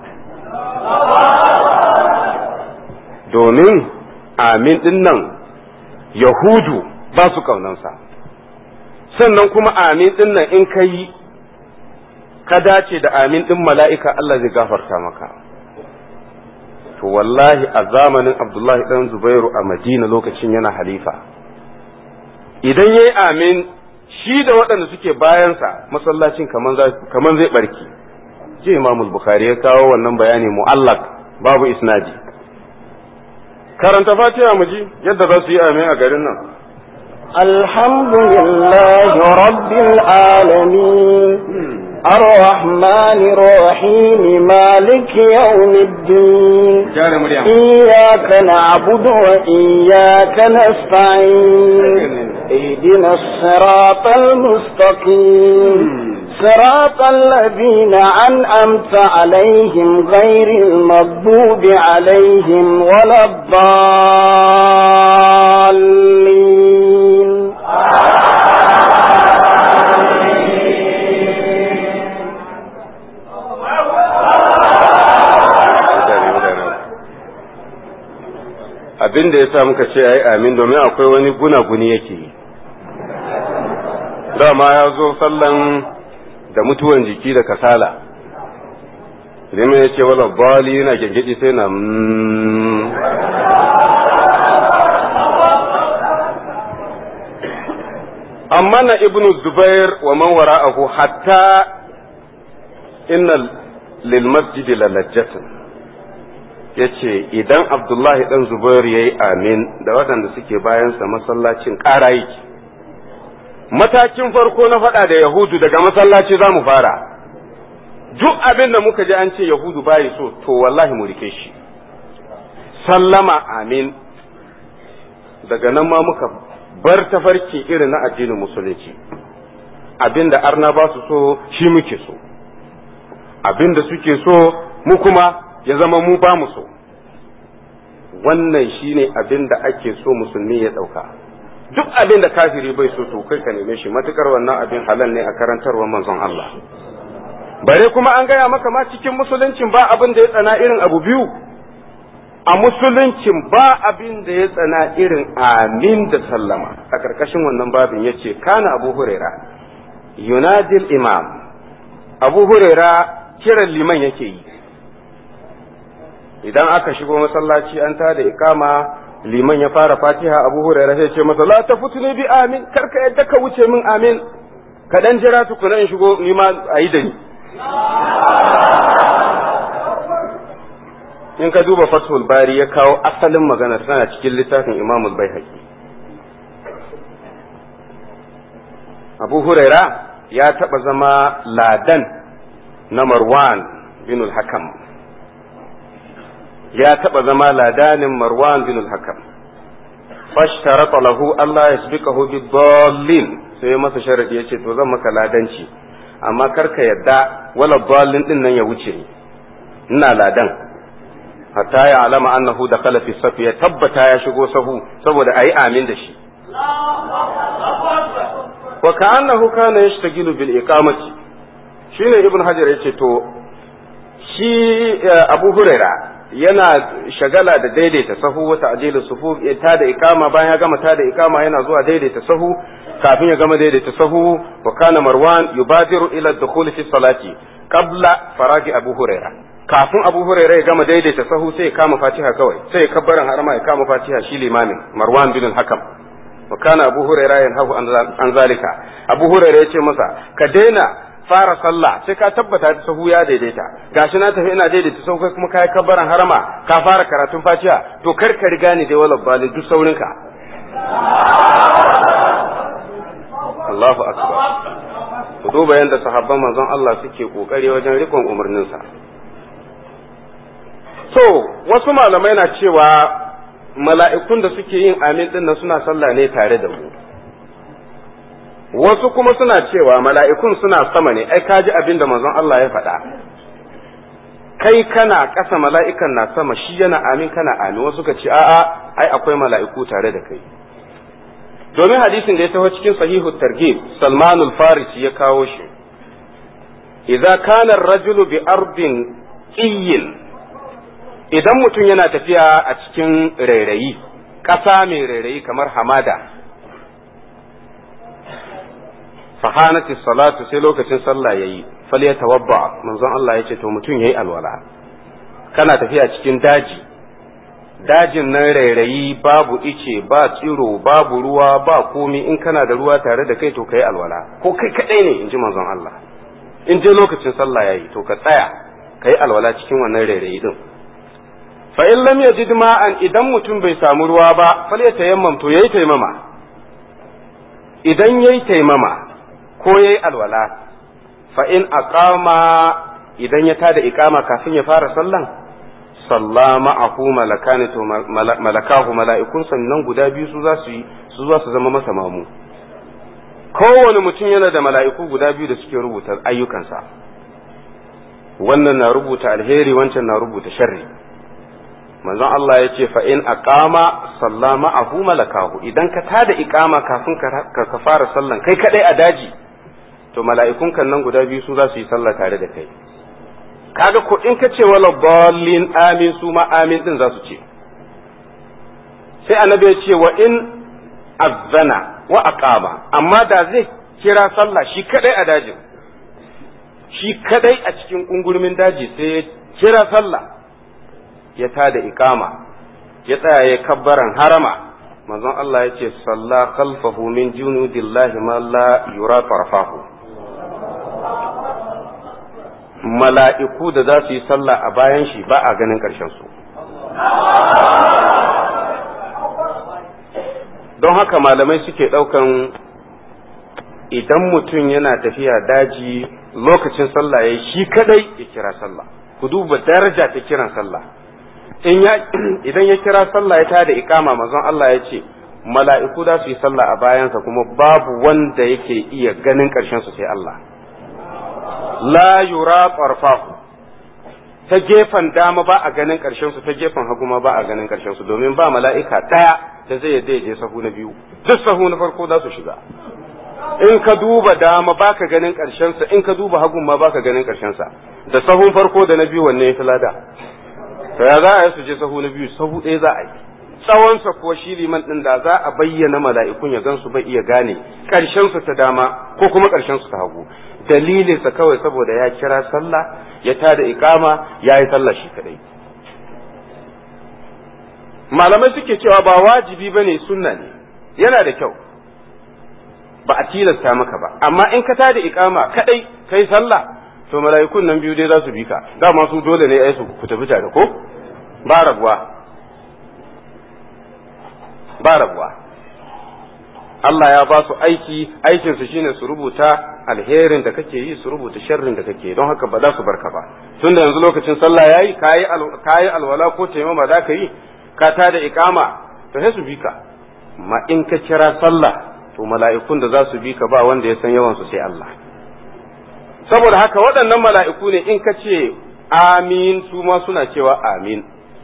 domin amin ɗin nan yahudu ba su ƙaunansa sannan kuma amin ɗin nan in ka yi ka dace da amin ɗin mala'ika Allah zai gafarta maka. To wallahi a zamanin Abdullahi ɗan Zubairu a Madina lokacin yana halifa. Idan ya yi amin shi da waɗanda suke bayansa masallacin kaman zai ɓarki. Je Imamul Bukhari ya kawo wannan bayani mu'allak babu isnadi. Karanta fatiha mu ji yadda za su yi amin a garin nan. الحمد لله رب العالمين الرحمن الرحيم مالك يوم الدين إياك نعبد وإياك نستعين اهدنا الصراط المستقيم صراط الذين أنأمت عليهم غير المغضوب عليهم ولا الضالين abin da ya sa muka ce ai amin domin akwai wani gunaguni yake yi dama ya zo sallan da mutuwan jiki da kasala liman ya ce wala bali yana gyangyaɗi sai na amma na ibnu zubair wa man wara'ahu hatta inna lil masjidi lalajjatan ya ce idan abdullahi dan zubair ya yi amin da waɗanda suke bayansa masallacin ƙara yake matakin farko na faɗa da yahudu daga masallaci za mu fara duk abin da muka ji an ce yahudu bayi so to wallahi mu rike shi sallama amin daga nan ma muka bar tafarki irin na addinin musulunci abin da arna ba su so shi muke so abin da suke so mu kuma ya zama mu ba mu so wannan shine abin da ake so musulmi ya ɗauka duk abin da kafiri bai so to kai ka neme shi matukar wannan abin halal ne a karantarwar manzon Allah bare kuma an gaya maka ma cikin musuluncin ba abin da ya tsana irin abu biyu a musuluncin ba abin da ya tsana irin amin da sallama a ƙarƙashin wannan babin ya ce kana abu huraira yunadil imam abu huraira kiran liman yake yi idan aka shigo masallaci an ta da ikama liman ya fara fatiha abu huraira sai ce masa la ta ne bi amin karka yadda ka wuce min amin ka dan jira tukuna in shigo ni ma a yi da ni in ka duba fathul bari ya kawo asalin magana tana cikin littafin imamul baihaqi abu huraira ya taɓa zama ladan na marwan bin hakam ya taɓa zama ladanin marwan bin hakam fashtarata lahu Allah ya sabikahu bi dallin sai masa sharadi yace to zan maka ladanci amma karka yadda wala dallin din nan ya wuce ni ina ladan hatta ya alama annahu dakhala fi safi ya tabbata ya shigo sahu saboda ayi amin da shi wa ka'annahu kana yashtagilu bil iqamati shine ibn hajar yace to shi abu huraira yana shagala da daidaita sahu wata ajilu sufu ta da ikama bayan ya gama ta da ikama yana zuwa daidaita sahu kafin ya gama daidaita sahu wa kana marwan yubadiru ila dukhul fi salati qabla faragi abu huraira kafin abu huraira ya gama daidaita sahu sai ya kama fatiha kawai sai ya kabbaran harama ya kama fatiha shi limamin marwan bin hakam wa kana abu huraira yanhahu an zalika abu huraira ya ce masa ka daina fara sallah sai ka tabbata ta sahu ya daidaita gashi na tafi ina daidaita sahu kai kuma kai kabbaran harama ka fara karatun fatiha to kar ka riga ni dai wala bali duk saurinka Allahu akbar ku duba yadda sahabban manzon Allah suke kokari wajen rikon umarninsa so wasu malamai na cewa mala'ikun da suke yin amin din nan suna sallah ne tare da mu wasu kuma suna cewa mala'ikun suna sama ne ai kaji abin da manzon Allah ya faɗa kai kana ƙasa mala'ikan na sama shi yana amin kana amin wasu ka ce a'a ai akwai mala'iku tare da kai domin hadisin da ya taho cikin sahihu targhib Salman al-Farisi ya kawo shi idza kana ar-rajulu bi ardin qiyyin idan mutum yana tafiya a cikin rairayi ƙasa mai rairayi kamar hamada fahanati salatu sai lokacin sallah yayi fal ya tawabba manzon Allah ya ce to mutum yayi alwala kana tafiya cikin daji dajin nan rairayi babu ice ba tsiro babu ruwa ba komi in kana da ruwa tare da kai to kai alwala ko kai kadai ne in ji manzon Allah in je lokacin sallah yayi to ka tsaya kai alwala cikin wannan rairayi din fa in lam yajid ma'an idan mutum bai samu ruwa ba fal ya tayammam to yayi taimama idan yayi taimama ko yayi alwala fa in aqama idan ya tada iqama kafin ya fara sallan salla ma'ahu malakani to malakahu mala'ikun sannan guda biyu su za su yi su za su zama masa mamu kowane mutum yana da mala'iku guda biyu da suke rubuta ayyukansa wannan na rubuta alheri wancan na rubuta sharri manzon Allah ya ce fa in aqama salla ma'ahu malakahu idan ka tada iqama kafin ka fara sallan kai kadai a daji to mala'ikun kan nan guda biyu su za su yi sallah tare da kai kaga ko in ka ce wala dallin amin su ma amin din za su ce sai annabi ya ce wa in azzana wa aqama amma da zai kira sallah shi kadai a dajin shi kadai a cikin kungurmin daji sai ya kira sallah ya tada iqama ya tsaya ya kabbaran harama manzon Allah ya ce salla khalfahu min junudillahi ma la yura tarfahu mala'iku da za su yi sallah a bayan shi ba a ganin ƙarshen su don haka malamai suke ɗaukan idan mutum yana tafiya daji lokacin sallah ya shi kadai ya kira sallah ku duba daraja ta kiran sallah idan ya kira sallah ya tada ikama manzon Allah ya ce mala'iku za su yi sallah a bayansa kuma babu wanda yake iya ganin ƙarshen su sai Allah la yura tsarfahu ta gefen dama ba a ganin ƙarshen su ta gefen hagu ma ba a ganin ƙarshen su domin ba mala'ika ɗaya da zai yadda ya je sahu na biyu duk sahu na farko za su shiga in ka duba dama baka ganin ƙarshen sa in ka duba hagun ma baka ganin ƙarshen sa da sahun farko da na biyu wanne ya fi lada to ya za a yi su je sahu na biyu sahu ɗaya za a yi tsawon sa ko shi liman din da za a bayyana mala'ikun ya gansu bai iya gane ƙarshen su ta dama ko kuma ƙarshen su ta hagu dalilin sa kawai saboda ya kira sallah ya tada iqama ya yi sallah shi kadai malamai suke cewa ba wajibi bane sunna ne yana da kyau ba a tilasta maka ba amma in ka tada iqama kadai kai sallah to mala'ikun nan biyu dai za su bi ka dama su dole ne ai su ku tafi tare ko ba rabuwa ba rabuwa Allah ya ba su aiki aikin su shine su rubuta alherin da kake yi su rubuta sharrin da kake don haka ba za su barka ba tunda yanzu lokacin sallah yayi kayi kayi alwala ko taimama da ka yi ka tada iqama to sai su bi ka amma in ka kira sallah to mala'ikun da za su bi ka ba wanda ya san yawan su sai Allah saboda haka waɗannan mala'iku ne in ka ce amin su ma suna cewa amin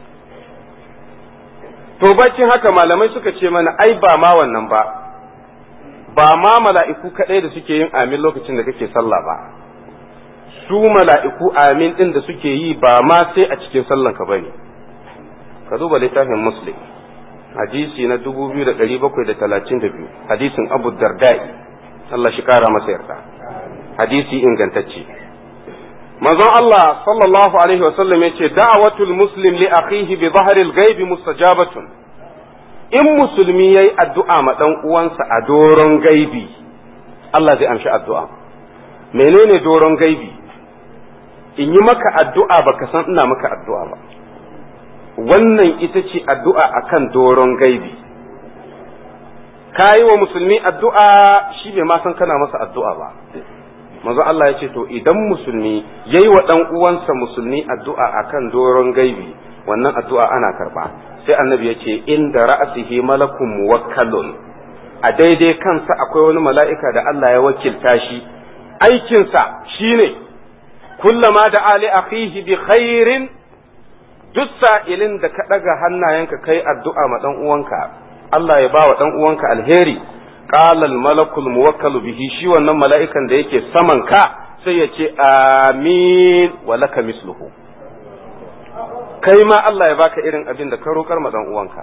to baccin haka malamai suka ce mana ai ba ma wannan ba ba ma mala'iku kaɗai da suke yin amin lokacin da kake sallah ba su mala'iku amin ɗin da suke yi ba ma sai a cikin sallanka ba ne ka duba littafin muslim hadisi na 2732 hadisin abu dardai Allah shi kara masa yarda hadisi ingantacce manzon Allah sallallahu alaihi wasallam ya ce da'awatul muslim li akhihi bi zahril ghaibi mustajabatun in musulmi yayi addu'a ma dan uwansa a doron gaibi Allah zai amshi addu'a menene doron gaibi in yi maka addu'a baka san ina maka addu'a ba wannan ita ce addu'a akan doron gaibi ka yi wa musulmi addu'a shi bai ma san kana masa addu'a ba manzo Allah ya ce to idan musulmi yayi wa dan uwansa musulmi addu'a akan doron gaibi wannan addu'a ana karba sai annabi ya ce inda ra'asihi malakun muwakkalun a daidai kansa akwai wani mala'ika da Allah ya wakilta shi aikinsa shine kullama da ali akhihi bi khairin duk sa'ilin da ka ɗaga hannayenka kai addu'a ma ɗan uwanka Allah ya ba wa ɗan uwanka alheri qala malakul muwakkalu bihi shi wannan mala'ikan da yake saman ka sai ya ce amin wa laka misluhu kai ma Allah ya baka irin abin da ka roƙar ma ɗan uwanka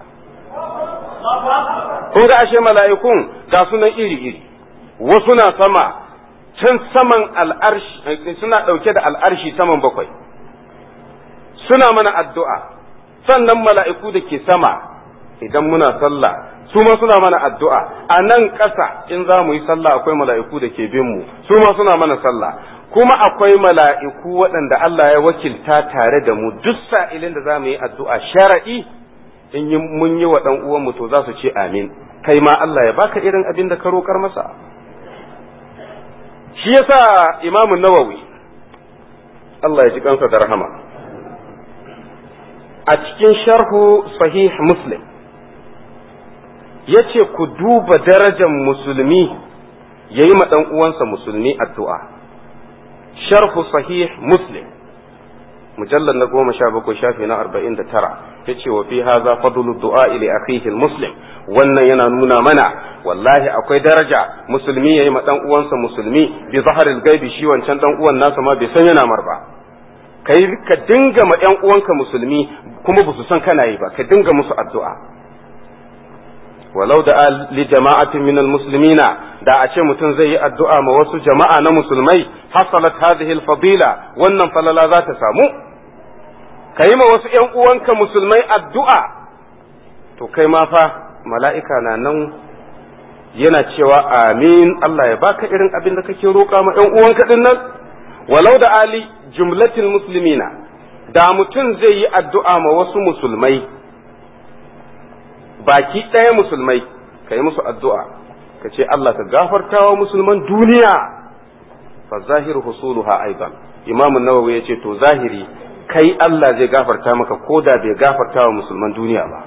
kun ga ashe mala'ikun ga sunan iri iri wasu na sama can saman al'arshi suna ɗauke da al'arshi saman bakwai suna mana addu'a sannan mala'iku da ke sama idan muna sallah su ma suna mana addu'a a nan ƙasa in za mu yi sallah akwai mala'iku da ke bin mu su ma suna mana sallah kuma akwai mala'iku waɗanda Allah ya wakilta tare da mu duk sa'ilin da za mu yi addu'a shara'i in mun yi wa ɗan uwanmu to za su ce amin kai ma Allah ya baka irin abin da ka roƙar masa shi yasa imamun nawawi Allah ya ji kansa da rahama a cikin sharhu sahih muslim ya ce ku duba darajar musulmi ya yi ɗan uwansa musulmi addu'a sharhu sahih muslim mujallar na goma sha bakwai shafi na arba'in da tara ya ce wa fi haza fadlu du'a ili akhihi muslim wannan yana nuna mana wallahi akwai daraja musulmi ya yi ma ɗan uwansa musulmi bi zaharil gaibi shi wancan ɗan uwan nasa ma bai san yana mar ba kai ka dinga ma ƴan uwanka musulmi kuma ba su san kana yi ba ka dinga musu addu'a walau da li jama'atin min muslimina da a ce mutum zai yi addu'a ma wasu jama'a na musulmai hasalat hadhihi al-fadila wannan falala za ta samu ka yi ma wasu ƴan uwanka musulmai addu'a to kai ma fa mala'ika na nan yana cewa amin Allah ya baka irin abin da kake roƙa ma ƴan uwanka din nan walau da ali jumlatil muslimina da mutum zai yi addu'a ma wasu musulmai baki ɗaya musulmai ka yi musu addu'a ka ce Allah ka gafarta wa musulman duniya fa zahiru husuluha aidan imamu nawawi ya ce to zahiri kai Allah zai gafarta maka ko da bai gafarta wa musulman duniya ba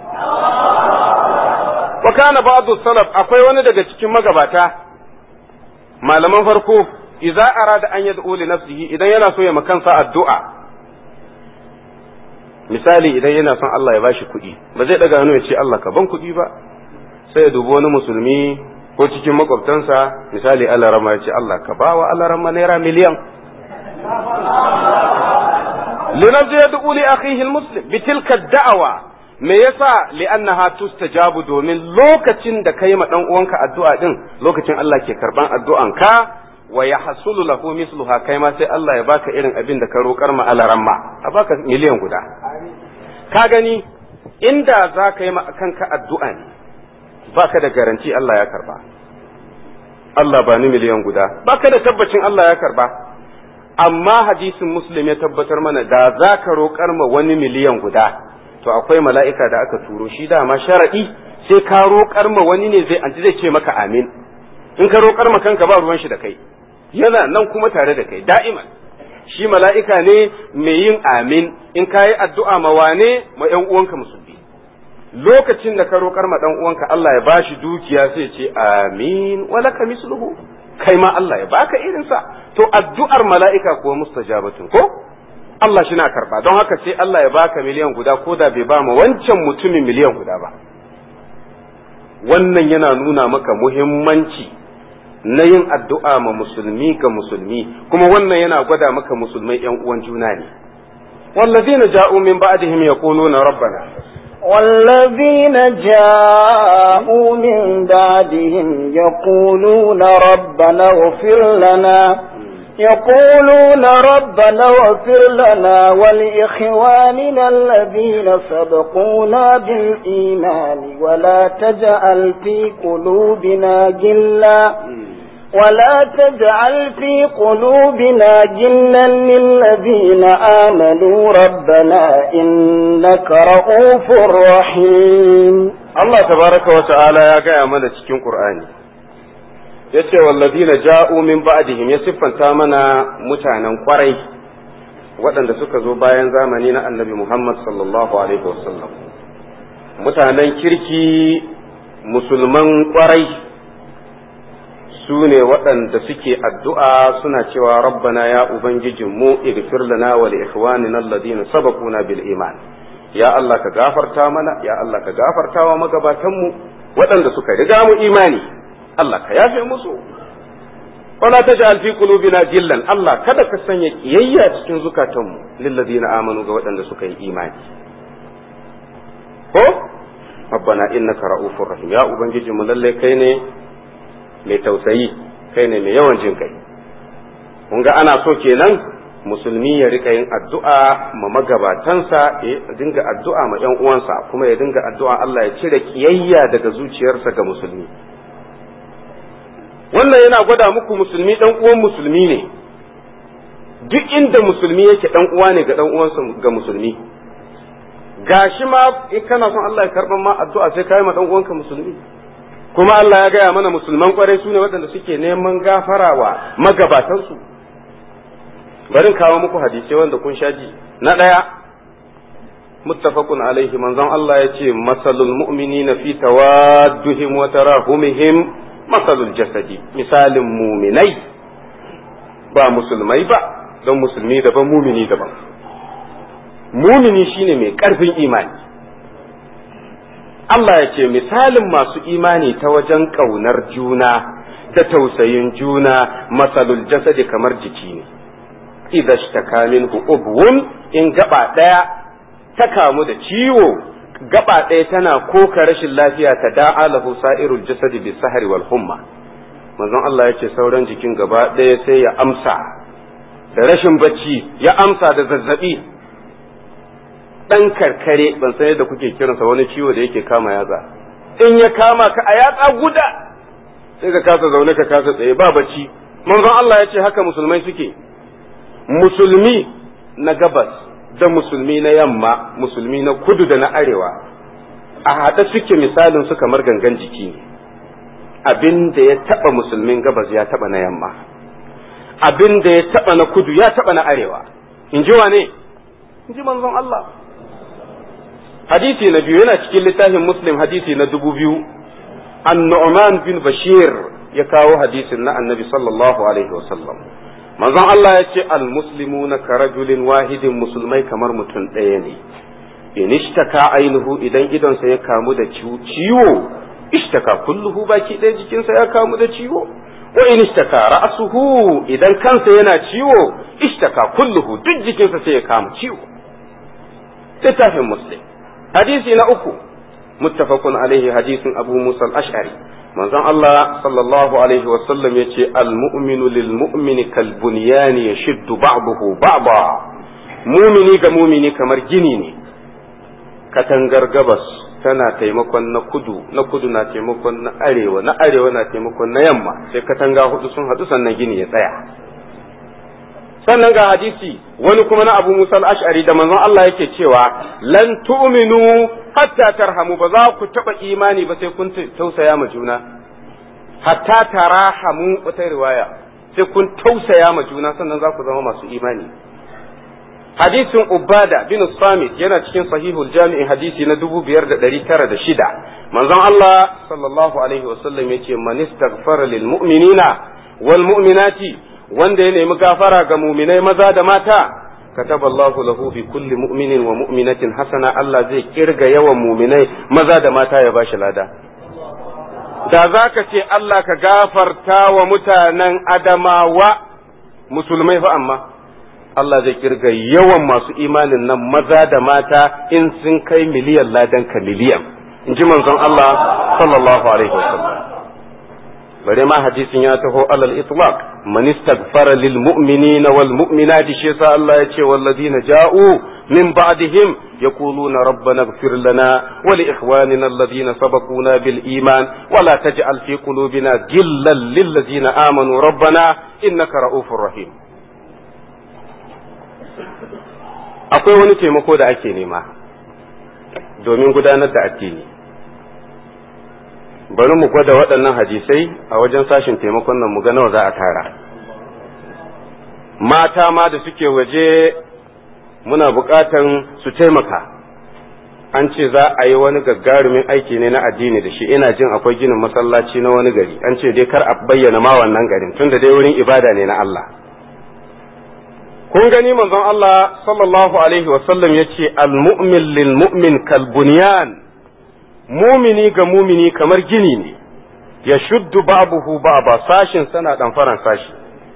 wa kana ba'du salaf akwai wani daga cikin magabata malaman farko idza arada an yad'u li nafsihi idan yana so ya makansa addu'a misali idan yana son Allah ya bashi kuɗi ba zai daga hannu ya ce Allah ka ban kuɗi ba sai ya dubi wani musulmi ko cikin makwabtansa misali Allah rama ya ce Allah ka bawa Allah rama naira miliyan linafsi yad'u li akhihi almuslim bitilka da'awa me yasa li'annaha tustajabu domin lokacin da kai ma dan uwanka addu'a din lokacin Allah ke karban addu'anka wa ya hasulu lahu misluha kai ma sai Allah ya baka irin abin da ka roƙar ma alaramma a baka miliyan guda ka gani inda za ka yi ma kanka addu'a ne baka da garanti Allah ya karba Allah ba ni miliyan guda baka da tabbacin Allah ya karba amma hadisin muslim ya tabbatar mana da za ka roƙar ma wani miliyan guda to akwai mala'ika da aka turo shi dama sharaɗi sai ka roƙar ma wani ne zai zai ce maka amin in ka roƙar ma kanka ba ruwan shi da kai yana nan kuma tare da kai da'iman shi mala'ika ne mai yin amin in ka yi addu'a ma wane ma ‘yan uwanka musulmi lokacin da ka roƙar ma ɗan uwanka Allah ya bashi dukiya sai ce amin walaka misluhu kai ma Allah ya baka irinsa to addu'ar mala'ika kuwa mustajabatun ko Allah shi na karba don haka sai Allah ya baka miliyan guda ko da bai ba ma wancan mutumin miliyan guda ba wannan yana nuna maka muhimmanci na yin addu'a ma musulmi ga musulmi kuma wannan yana gwada maka musulmai ‘yan uwan juna ne. wallazina ja'u min ba'dihim yaquluna rabbana والذين جاءوا من بعدهم يقولون ربنا اغفر لنا يقولون ربنا اغفر لنا ولإخواننا الذين سبقونا بالإيمان ولا تجعل في قلوبنا جلا ولا تجعل في قلوبنا جلا للذين آمنوا ربنا إنك رؤوف رحيم Allah tabaraka wa ta'ala ya gaya mana cikin Qur'ani yace wallazina ja'u min ba'dihim ya siffanta mana mutanen kwarai waɗanda suka zo bayan zamani na Annabi Muhammad sallallahu alaihi wasallam mutanen kirki musulman kwarai su ne waɗanda suke addu'a suna cewa rabbana ya ubangijinmu igfir lana wa li ikhwanina alladhina sabaquna bil iman ya Allah ka gafarta mana ya Allah ka gafarta wa magabatanmu waɗanda suka riga mu imani Allah ka yafe musu wala taj'al fi qulubina jillan Allah kada ka sanya kiyayya cikin zukatanmu lil ladina amanu ga waɗanda suka yi imani ko rabbana innaka ra'ufur rahim ya ubangiji mu lalle kai ne mai tausayi kai ne mai yawan jin kai kun ga ana so kenan musulmi ya rika yin addu'a ma magabatansa ya dinga addu'a ma ‘yan uwansa kuma ya dinga addu'a Allah ya cire kiyayya daga zuciyarsa ga musulmi wannan yana gwada muku musulmi ɗan uwan musulmi ne duk inda musulmi yake ɗan uwa ne ga ɗan uwansa ga musulmi gashi ma in kana son Allah ya karɓar ma addu'a sai kai ma ɗan uwanka musulmi kuma Allah ya gaya mana musulman kwarai su ne waɗanda suke neman gafarawa magabatansu bari kawo muku hadisai wanda kun sha ji na ɗaya muttafaqun alaihi manzon Allah ya ce masalul mu'minina fi tawadduhim wa tarahumihim masalul jasadi misalin muminai ba musulmai ba don musulmi daban mumini daban mumini shine mai ƙarfin imani Allah ya ce misalin masu imani ta wajen ƙaunar juna da tausayin juna masalul jasadi kamar jiki ne idza shtaka minhu ubwun in gaba daya ta kamu da ciwo gaba daya tana koka rashin lafiya ta da'a lahu sa'irul jasadi bi sahri wal humma manzon Allah yace sauran jikin gaba daya sai ya amsa da rashin bacci ya amsa da zazzabi dan karkare ban san yadda kuke kiransa wani ciwo da yake kama yatsa in ya kama ka a yatsa guda sai ka kasa zaune ka kasa tsaye ba bacci manzon Allah ya ce haka musulmai suke musulmi na gabas da musulmi na yamma musulmi na kudu da na arewa a haɗe suke misalin su kamar gangan jiki ne abin da ya taɓa musulmin gabas ya taɓa na yamma abin da ya taɓa na kudu ya taɓa na arewa in ji wane in ji manzon Allah hadisi na biyu yana cikin littafin muslim hadisi na dubu biyu an nu'man bin bashir ya kawo hadisin na annabi sallallahu alaihi wasallam manzon Allah ya ce almuslimuna ka rajulin wahidin musulmai kamar mutum ɗaya ne in ishtaka ainihu idan idonsa ya kamu da ciwo ishtaka kulluhu baki ɗaya jikinsa ya kamu da ciwo wa in ishtaka ra'suhu idan kansa yana ciwo ishtaka kulluhu duk jikinsa sai ya kama ciwo littafin muslim hadisi na uku muttafaqun alaihi hadisin abu musa al-ash'ari manzon Allah sallallahu alaihi wasallam ya ce almu'minu lil mu'mini kal bunyani yashuddu ba'dahu ba'da mumini ga mumini kamar gini ne katangar gabas tana taimakon na kudu na kudu na taimakon na arewa na arewa na taimakon na yamma sai katanga hudu sun hadu sannan gini ya tsaya sannan ga hadisi wani kuma na abu musa al-ash'ari da manzon Allah yake cewa lan tu'minu hatta tarhamu ba za ku taba imani ba sai kun tausaya ma juna hatta tarahamu wata riwaya sai kun tausaya ma juna sannan za ku zama masu imani hadisin ubada bin samit yana cikin sahihul jami'i hadisi na dubu biyar da ɗari tara da shida manzon Allah sallallahu alaihi wasallam yace man istaghfara lil mu'minina wal mu'minati wanda ya nemi gafara ga muminai maza da mata كتب الله له في كل مؤمن ومؤمنة حسنة الله زي كرغا yawan muminai maza da mata ya bashi lada da za ka ce Allah ka gafarta wa mutanen adamawa musulmai fa amma Allah zai kirga yawan masu imanin nan maza da mata in sun kai miliyan ladan ka miliyan in ji manzon Allah sallallahu alaihi wasallam bare ma hadisin ya taho alal itlaq man istaghfara lil mu'minina wal mu'minati shi yasa Allah ya ce walladina ja'u من بعدهم يقولون ربنا اغفر لنا ولإخواننا الذين سبقونا بالإيمان ولا تجعل في قلوبنا غلا للذين آمنوا ربنا إنك رؤوف رحيم akwai wani taimako da ake nema domin gudanar da addini bari mu gwada waɗannan hadisai a wajen sashin taimakon nan mu ga nawa za a tara mata ma da suke waje muna buƙatan su taimaka an ce za a yi wani gagarumin aiki ne na addini da shi ina jin akwai ginin masallaci na wani gari an ce dai kar a bayyana ma wannan garin tunda dai wurin ibada ne na Allah kun gani manzon Allah sallallahu alaihi wasallam ya ce al-mu'min lil mu'min kal bunyan mumini ga mumini kamar gini ne ya shuddu babuhu ba ba sashin sana ɗanfaran sashi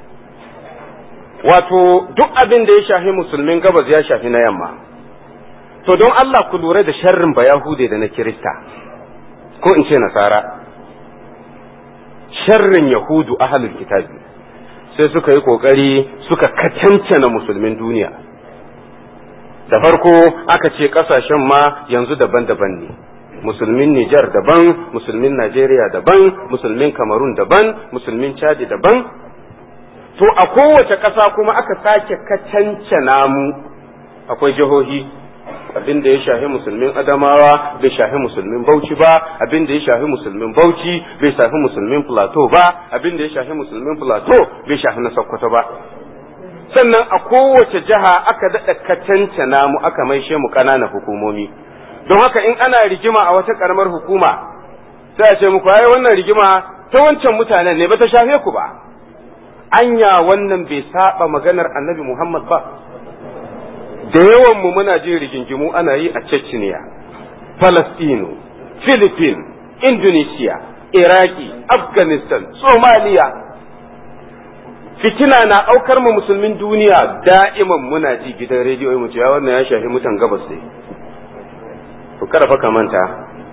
wato duk abin da ya shafi musulmin gabas ya shafi na yamma to don Allah ku lura da sharrin ba Yahude da na Kirista ko in ce nasara sharrin Yahudu ahalul kitabi sai suka yi kokari suka kacancana musulmin duniya da farko aka ce kasashen ma yanzu daban-daban ne musulmin Nijar daban musulmin Najeriya daban musulmin Kamarun daban musulmin Chadi daban to a kowace ƙasa kuma aka sake kacancana mu akwai jihohi abin da ya shafi musulmin adamawa bai shafi musulmin bauchi ba abin da ya shafi musulmin bauchi bai shafi musulmin plateau ba abin da ya shafi musulmin plateau bai shafi na sokoto ba sannan a kowace jiha aka daɗa kacancana mu aka maishe mu ƙananan hukumomi don haka in ana rigima a wata ƙaramar hukuma sai a ce muku ai wannan rigima ta wancan mutanen ne ba ta shafe ku ba anya wannan bai saba maganar annabi Muhammad ba da yawan mu muna jin rigingimu ana yi a Chechnya Palestino Philippines Indonesia Iraki Afghanistan Somalia fitina na aukar mu musulmin duniya da'iman muna ji gidan rediyo mu cewa wannan ya shafi mutan gabas ne to kada fa ka manta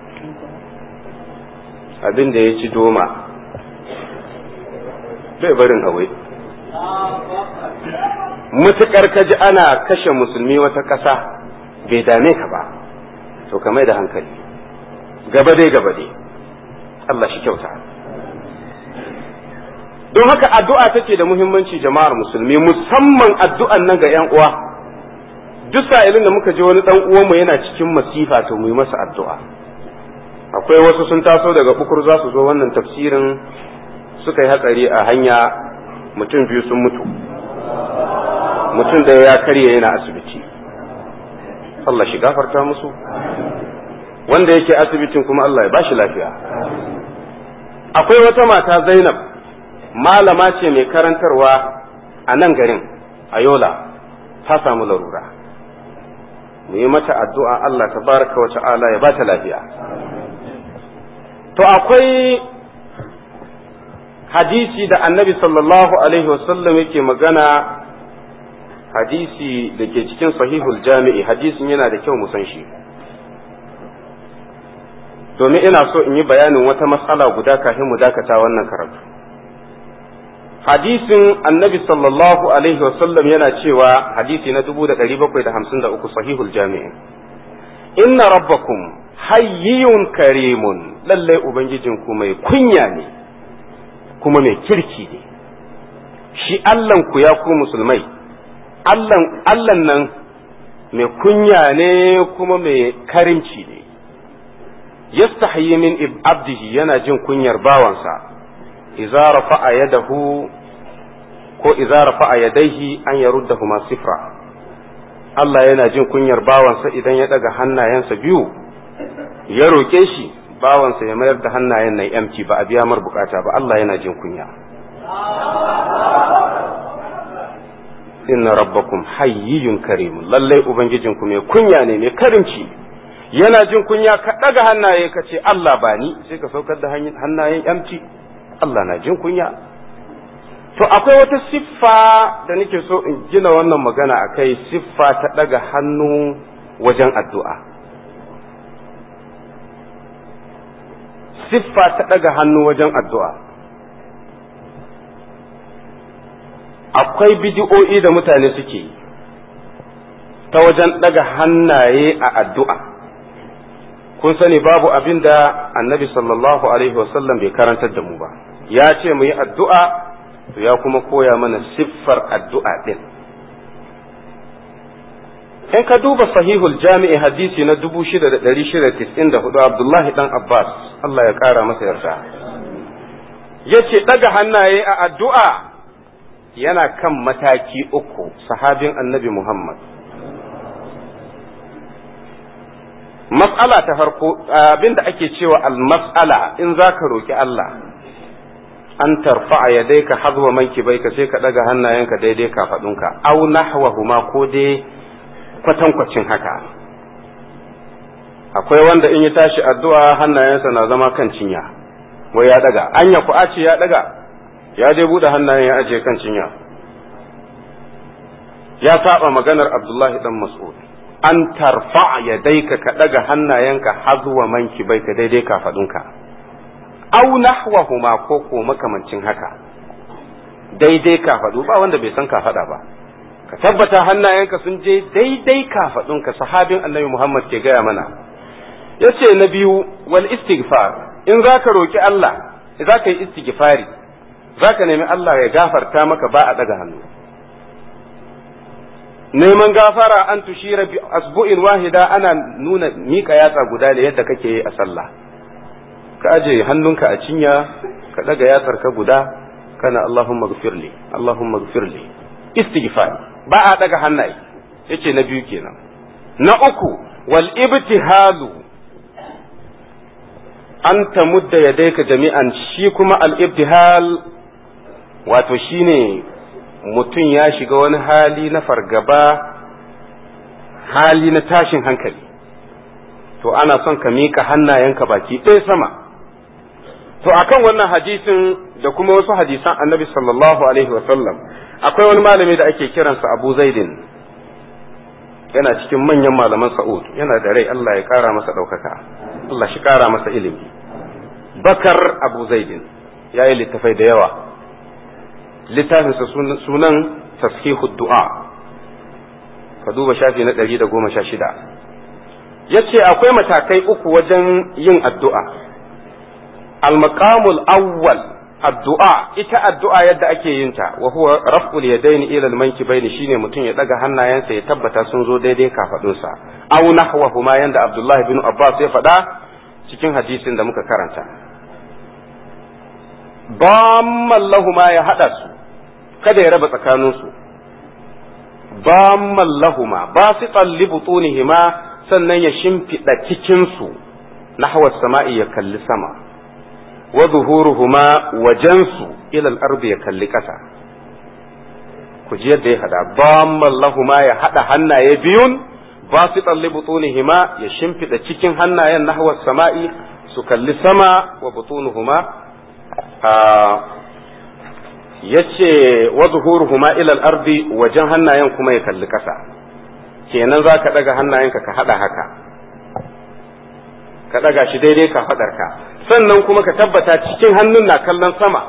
abin da ya ci doma bai barin awai mutukar ka ji ana kashe musulmi wata ƙasa bai dame ka ba to ka mai da hankali gaba dai gaba dai Allah shi kyauta don haka addu'a take da muhimmanci jama'ar musulmi musamman addu'an nan ga 'yan uwa duk sa'ilin da muka je wani dan uwanmu yana cikin masifa to mu yi masa addu'a akwai wasu sun taso daga bukur za su zo wannan tafsirin suka yi hatsari a hanya mutum biyu sun mutu mutum da ya karye yana asibiti Allah shi gafarta musu wanda yake asibitin kuma Allah ya bashi lafiya akwai wata mata Zainab malama ce mai karantarwa a nan garin a Yola ta samu larura mu yi mata addu'a Allah tabaraka wa ta'ala ya bata lafiya to akwai hadisi da annabi sallallahu alaihi wasallam yake magana hadisi da ke cikin sahihul jami'i hadisin yana da kyau mu san shi domin ina so in yi bayanin wata matsala guda kafin mu dakata wannan karatu hadisin annabi sallallahu alaihi wasallam yana cewa hadisi na 1753 sahihul jami'i inna rabbakum hayyun karimun lallai ubangijinku mai kunya ne kuma mai kirki ne shi Allahnku ya ku musulmai Allahn nan mai kunya ne kuma mai karimci ne yastahi min abdihi yana jin kunyar bawansa idza rafa'a yadahu ko idza rafa'a yadayhi an yaruddahuma sifra Allah yana jin kunyar bawansa idan ya daga hannayensa biyu ya roke shi bawansa ya mayar da hannayen nan yamci ba a biya mar bukata ba Allah yana jin kunya inna rabbakum hayyiyun karim lallai ubangijinku mai kunya ne mai karimci yana jin kunya ka daga hannaye ka ce Allah ba ni sai ka saukar da hannayen yamci Allah na jin kunya to akwai wata siffa da nake so in gina wannan magana akai siffa ta daga hannu wajen addu'a siffa ta ɗaga hannu wajen addu'a. Akwai bidi'o'i da mutane suke yi, ta wajen ɗaga hannaye a addu'a kun sani babu abin da annabi sallallahu alaihi wasallam bai karantar da mu ba ya ce mu yi addu'a to ya kuma koya mana siffar addu'a ɗin in ka duba sahihul jami'i hadisi na 6694 abdullahi dan abbas Allah ya ƙara masa yarda ya ce ɗaga hannaye a addu'a yana kan mataki uku sahabin annabi muhammad mas'ala ta farko abinda ake cewa al-mas'ala in za ka roƙi Allah an tarfa'a ya dai ka hazwa manki bai ka sai ka ɗaga hannayenka daidai kafaɗunka au nahwahuma ko dai kwatankwacin haka akwai wanda in ya tashi addu'a hannayensa na zama kan cinya wai ya ɗaga anya ku ce ya ɗaga ya dai buɗe hannayen ya ajiye kan cinya ya saba maganar abdullahi dan mas'ud an tarfa ya daika ka ɗaga hannayenka hazwa manki bai ka daidai kafaɗunka au nahwahuma ko ko makamancin haka daidai kafaɗu ba wanda bai san kafaɗa ba ka tabbata hannayenka sun je daidai kafaɗunka sahabin annabi muhammad ke gaya mana ya ce na biyu wal istighfar in za ka roƙi allah za ka yi istighfari za ka nemi allah ya gafarta maka ba a ɗaga hannu neman gafara an tushira bi asbu'in wahida ana nuna mika yatsa guda da yadda kake yi a sallah ka aje hannunka a cinya ka daga yatsar ka guda kana Allahumma gfirli Allahumma gfirli istighfar ba a daga hannaye yace na biyu kenan na uku wal ibtihalu an tamudda yadayka jami'an shi kuma al ibtihal wato shine mutum ya shiga wani hali na fargaba hali na tashin hankali to ana son ka miƙa hannayenka baki ɗaya sama to akan wannan hadisin da kuma wasu hadisan annabi sallallahu alaihi wasallam akwai wani malami da ake kiransa abu zaidin yana cikin manyan malaman sa'ud yana da rai Allah ya ƙara masa ɗaukaka Allah shi ƙara masa ilimi bakar abu zaidin ya yi littafai da yawa littafinsa sunan tashihu du'a ka duba shafi na ɗari da goma sha shida ya ce akwai matakai uku wajen yin addu'a al-maqamul awwal addu'a ita addu'a yadda ake yin ta wa huwa raf'ul yadaini ila al-mankibaini shine mutum ya daga hannayensa ya tabbata sun zo daidai kafadunsa aw nahwahuma yanda Abdullah bin Abbas ya faɗa cikin hadisin da muka karanta bamman lahuma ya haɗa su kada ya raba tsakaninsu bamman lahuma ba su tsalli butunihima sannan ya shimfiɗa cikinsu nahwa sama'i ya kalli sama wa zuhuruhuma wajensu ilal ardi ya kalli ƙasa ku ji yadda ya haɗa bamman lahuma ya haɗa hannaye biyun ba su tsalli butunihima ya shimfiɗa cikin hannayen nahwa sama'i su kalli sama wa butunuhuma ya ce wa zuhuruhuma ilal ardi wajen hannayen kuma ya kalli ƙasa kenan za ka ɗaga hannayenka ka haɗa haka ka ɗaga shi daidai ka faɗarka sannan kuma ka tabbata cikin hannun na kallon sama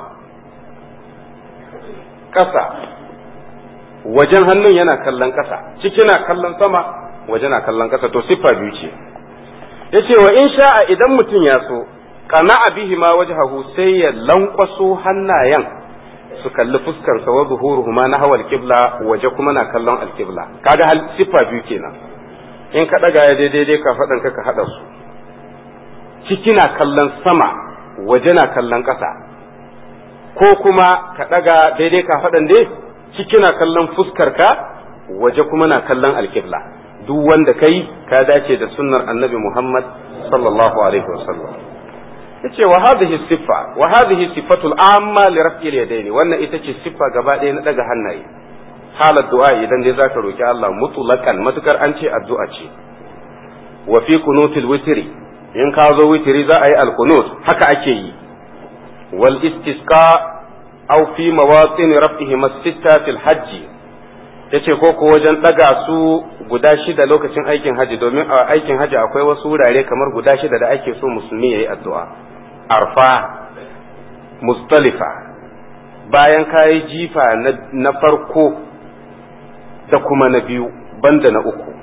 ƙasa wajen hannun yana kallon ƙasa ciki na kallon sama waje na kallon ƙasa to siffa biyu ce ya ce wa in sha'a idan mutum ya so kana bihi ma wajhahu sai ya lankwaso hannayen su kalli fuskar sa wa zuhuruhuma na hawal qibla waje kuma na kallon alqibla kaga hal siffa biyu kenan in ka daga ya daidai ka fadan ka ka hada su ciki na kallon sama waje na kallon ƙasa ko kuma ka daga daidai ka fadan dai ciki na kallon fuskar ka waje kuma na kallon alqibla duk wanda kai ka dace da sunnar annabi Muhammad sallallahu alaihi wasallam yace wa hadhihi siffa wa hadhihi sifatul amma li raf'il yadaini wannan ita ce siffa gaba ɗaya na daga hannaye halar du'a idan dai zaka roki Allah mutlaqan matukar an ce addu'a ce wa fi kunutil witri in ka zo witri za a yi alqunut haka ake yi wal istisqa aw fi mawatin raf'ihi masita fil hajji yace ko ko wajen daga su guda shida lokacin aikin haji domin a aikin haji akwai wasu wurare kamar guda shida da ake so musulmi yayi addu'a arfa mustalifa bayan kayi jifa na farko da kuma na biyu banda na uku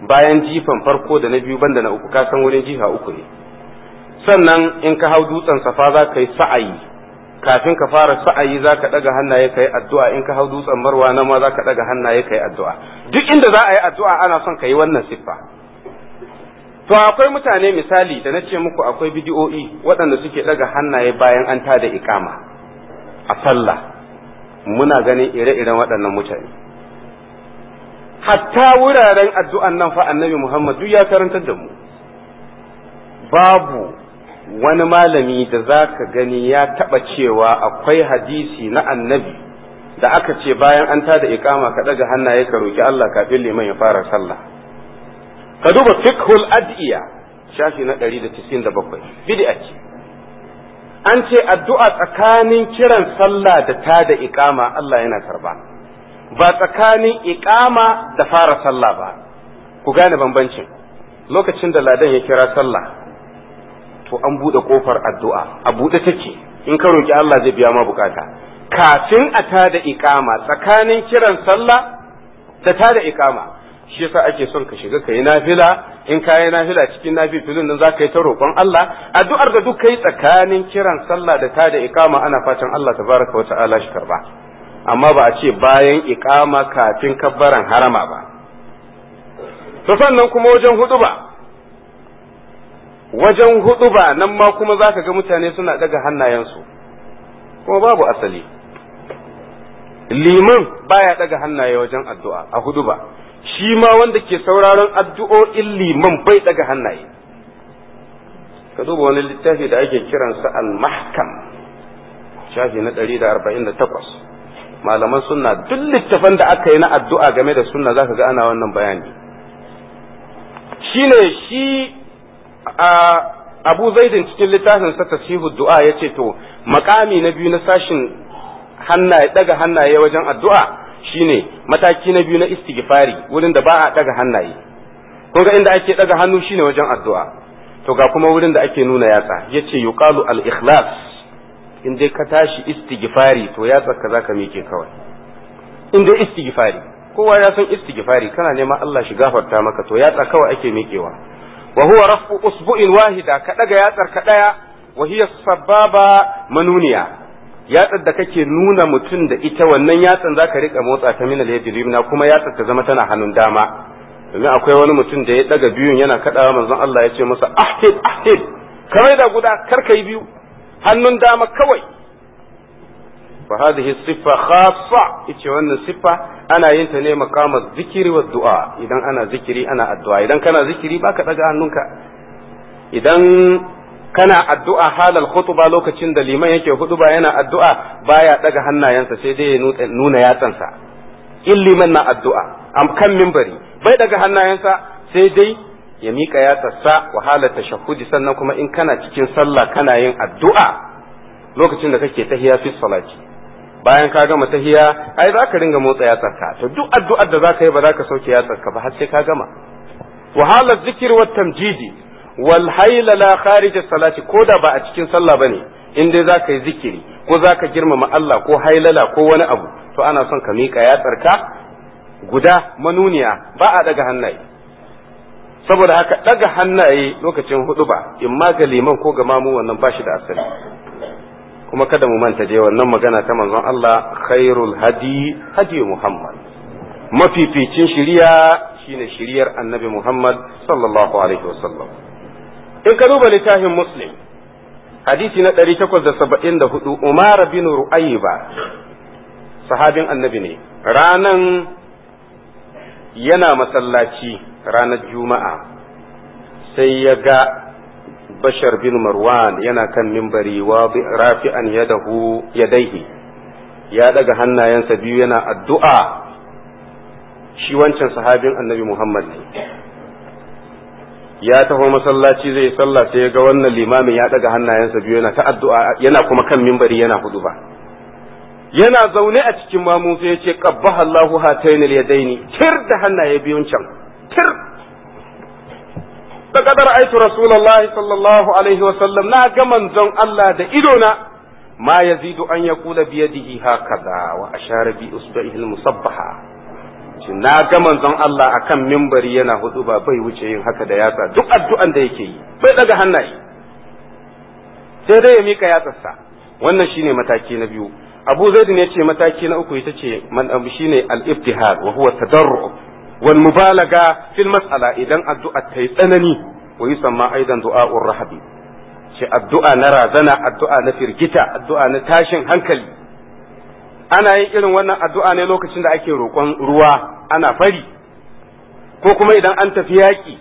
bayan jifan farko da na biyu banda na uku ka san wurin jifa uku ne sannan in ka hau dutsen safa za ka yi sa'ayi kafin ka fara sa'ayi za ka ɗaga hannaye ka yi addu'a in ka hau dutsen marwa na ma za ka ɗaga hannaye ka yi addu'a duk inda za a yi addu'a ana son ka yi wannan siffa to akwai mutane misali da na ce muku akwai bidiyo'i waɗanda suke ɗaga hannaye bayan an tada ikama a sallah muna ganin ire-iren waɗannan mutane hatta wuraren addu'an nan fa annabi Muhammad duk ya karantar da mu babu wani malami da za ka gani ya taɓa cewa akwai hadisi na annabi da aka ce bayan an tada ikama ka ɗaga hannaye ka roki Allah kafin liman ya fara sallah ka duba fiqhul ad'iya shafi na 197 bid'a ce an ce addu'a tsakanin kiran sallah da tada ikama Allah yana karba ba tsakanin ikama da fara sallah ba ku gane bambancin lokacin da ladan ya kira sallah to an buɗe ƙofar addu'a a buɗe take in ka roki Allah zai biya ma bukata kafin a tada ikama tsakanin kiran sallah da tada ikama shi yasa ake son ka shiga ka yi nafila in ka yi nafila cikin nafilin nan za ka yi ta roƙon Allah addu'ar da duk kai tsakanin kiran sallah da tada ikama ana fatan Allah tabaraka wa ta'ala shi karba amma ba a ce bayan ikama kafin kabbaran harama ba to sannan kuma wajen hudu ba wajen hudu ba nan ma kuma za ka ga mutane suna daga hannayensu kuma babu asali liman baya daga hannaye wajen addu'a a hudu ba shi ma wanda ke sauraron addu'o'in liman bai daga hannaye ka duba wani littafi da ake kiransa al-mahkam shafi na 148 malaman sunna duk littafan da aka yi na addu'a game da sunna zaka ga ana wannan bayani shine shi a abu zaidin cikin littafin sa tasihu du'a yace to makami na biyu na sashin hannaye daga hannaye wajen addu'a shine mataki na biyu na istighfari wurin da ba a daga hannaye kun ga inda ake daga hannu shine wajen addu'a to ga kuma wurin da ake nuna yatsa yace yuqalu al ikhlas in dai ka tashi istighfari to yatsa ka zaka mike kawai in dai istighfari kowa ya san istighfari kana neman Allah shi gafarta maka to yatsa kawai ake mikewa wa huwa rafu usbu'in wahida ka daga yatsar ka daya wa hiya sababa manuniya yatsar da kake nuna mutum da ita wannan yatsan zaka rika motsa ta minal yadi limna kuma yatsar ta zama tana hannun dama domin akwai wani mutum da ya daga biyun yana kadawa manzon Allah ya ce masa ahid ahid kamar da guda kar kai biyu hannun dama kawai fa hadhihi siffa khassa yace wannan siffa ana yin ta ne maqama zikiri wa du'a idan ana zikiri ana addu'a idan kana zikiri baka daga hannunka idan kana addu'a halal khutba lokacin da liman yake hutuba yana addu'a baya daga hannayensa sai dai ya nuna yatsansa in liman na addu'a am kan mimbari bai daga hannayensa sai dai ya mika yatsarsa wa halar tashahhudi sannan kuma in kana cikin sallah kana yin addu'a lokacin da kake tahiya fi salati bayan ka gama tahiya ai za ka ringa motsa yatsarka to duk addu'ar da za ka yi ba za ka sauke yatsarka ba har sai ka gama wa halar zikir wa tamjidi wal hayla la kharij salati ko da ba a cikin sallah bane in dai za ka yi zikiri ko za ka girmama Allah ko hailala ko wani abu to ana son ka miƙa yatsarka guda manuniya ba a daga hannaye saboda haka daga hannaye lokacin hudu ba in ma ga liman ko ga mamu wannan ba shi da asali kuma kada mu manta dai wannan magana ta manzon Allah khairul hadi hadi Muhammad mafificin shiriya shine shiriyar annabi Muhammad sallallahu alaihi wasallam in ka duba littafin muslim hadisi na 874 Umar bin Ru'ayba sahabin annabi ne ranan yana masallaci ranar juma'a sai ya ga bashar bin marwan yana kan mimbari wa rafi'an yadahu yadaihi ya daga hannayensa biyu yana addu'a shi wancan sahabin annabi muhammad ne ya taho masallaci zai sallah sai ya ga wannan limamin ya daga hannayensa biyu yana ta addu'a yana kuma kan mimbari yana hudu ba yana zaune a cikin mamu sai ya ce qabbaha Allahu hatayn al-yadaini tir da hannaye biyun can tir da kadar aitu rasulullahi sallallahu alaihi wa sallam na ga manzon Allah da idona ma yazidu an yaqula bi yadihi hakaza wa ashara bi usbihi al-musabbaha ce na ga manzon Allah akan mimbari yana hudu ba bai wuce yin haka da yatsa duk addu'an da yake yi bai daga hannaye sai dai ya mika yatsarsa wannan shine mataki na biyu Abu Zaid ne ce mataki na uku ita ce man shine al-ibtihal wa huwa tadarru wal mubalaga fil mas'ala idan addu'a ta yi tsanani wa yusamma aidan du'a'ur rahabi ce addu'a na razana addu'a na firgita addu'a na tashin hankali ana yin irin wannan addu'a ne lokacin da ake roƙon ruwa ana fari ko kuma idan an tafi yaƙi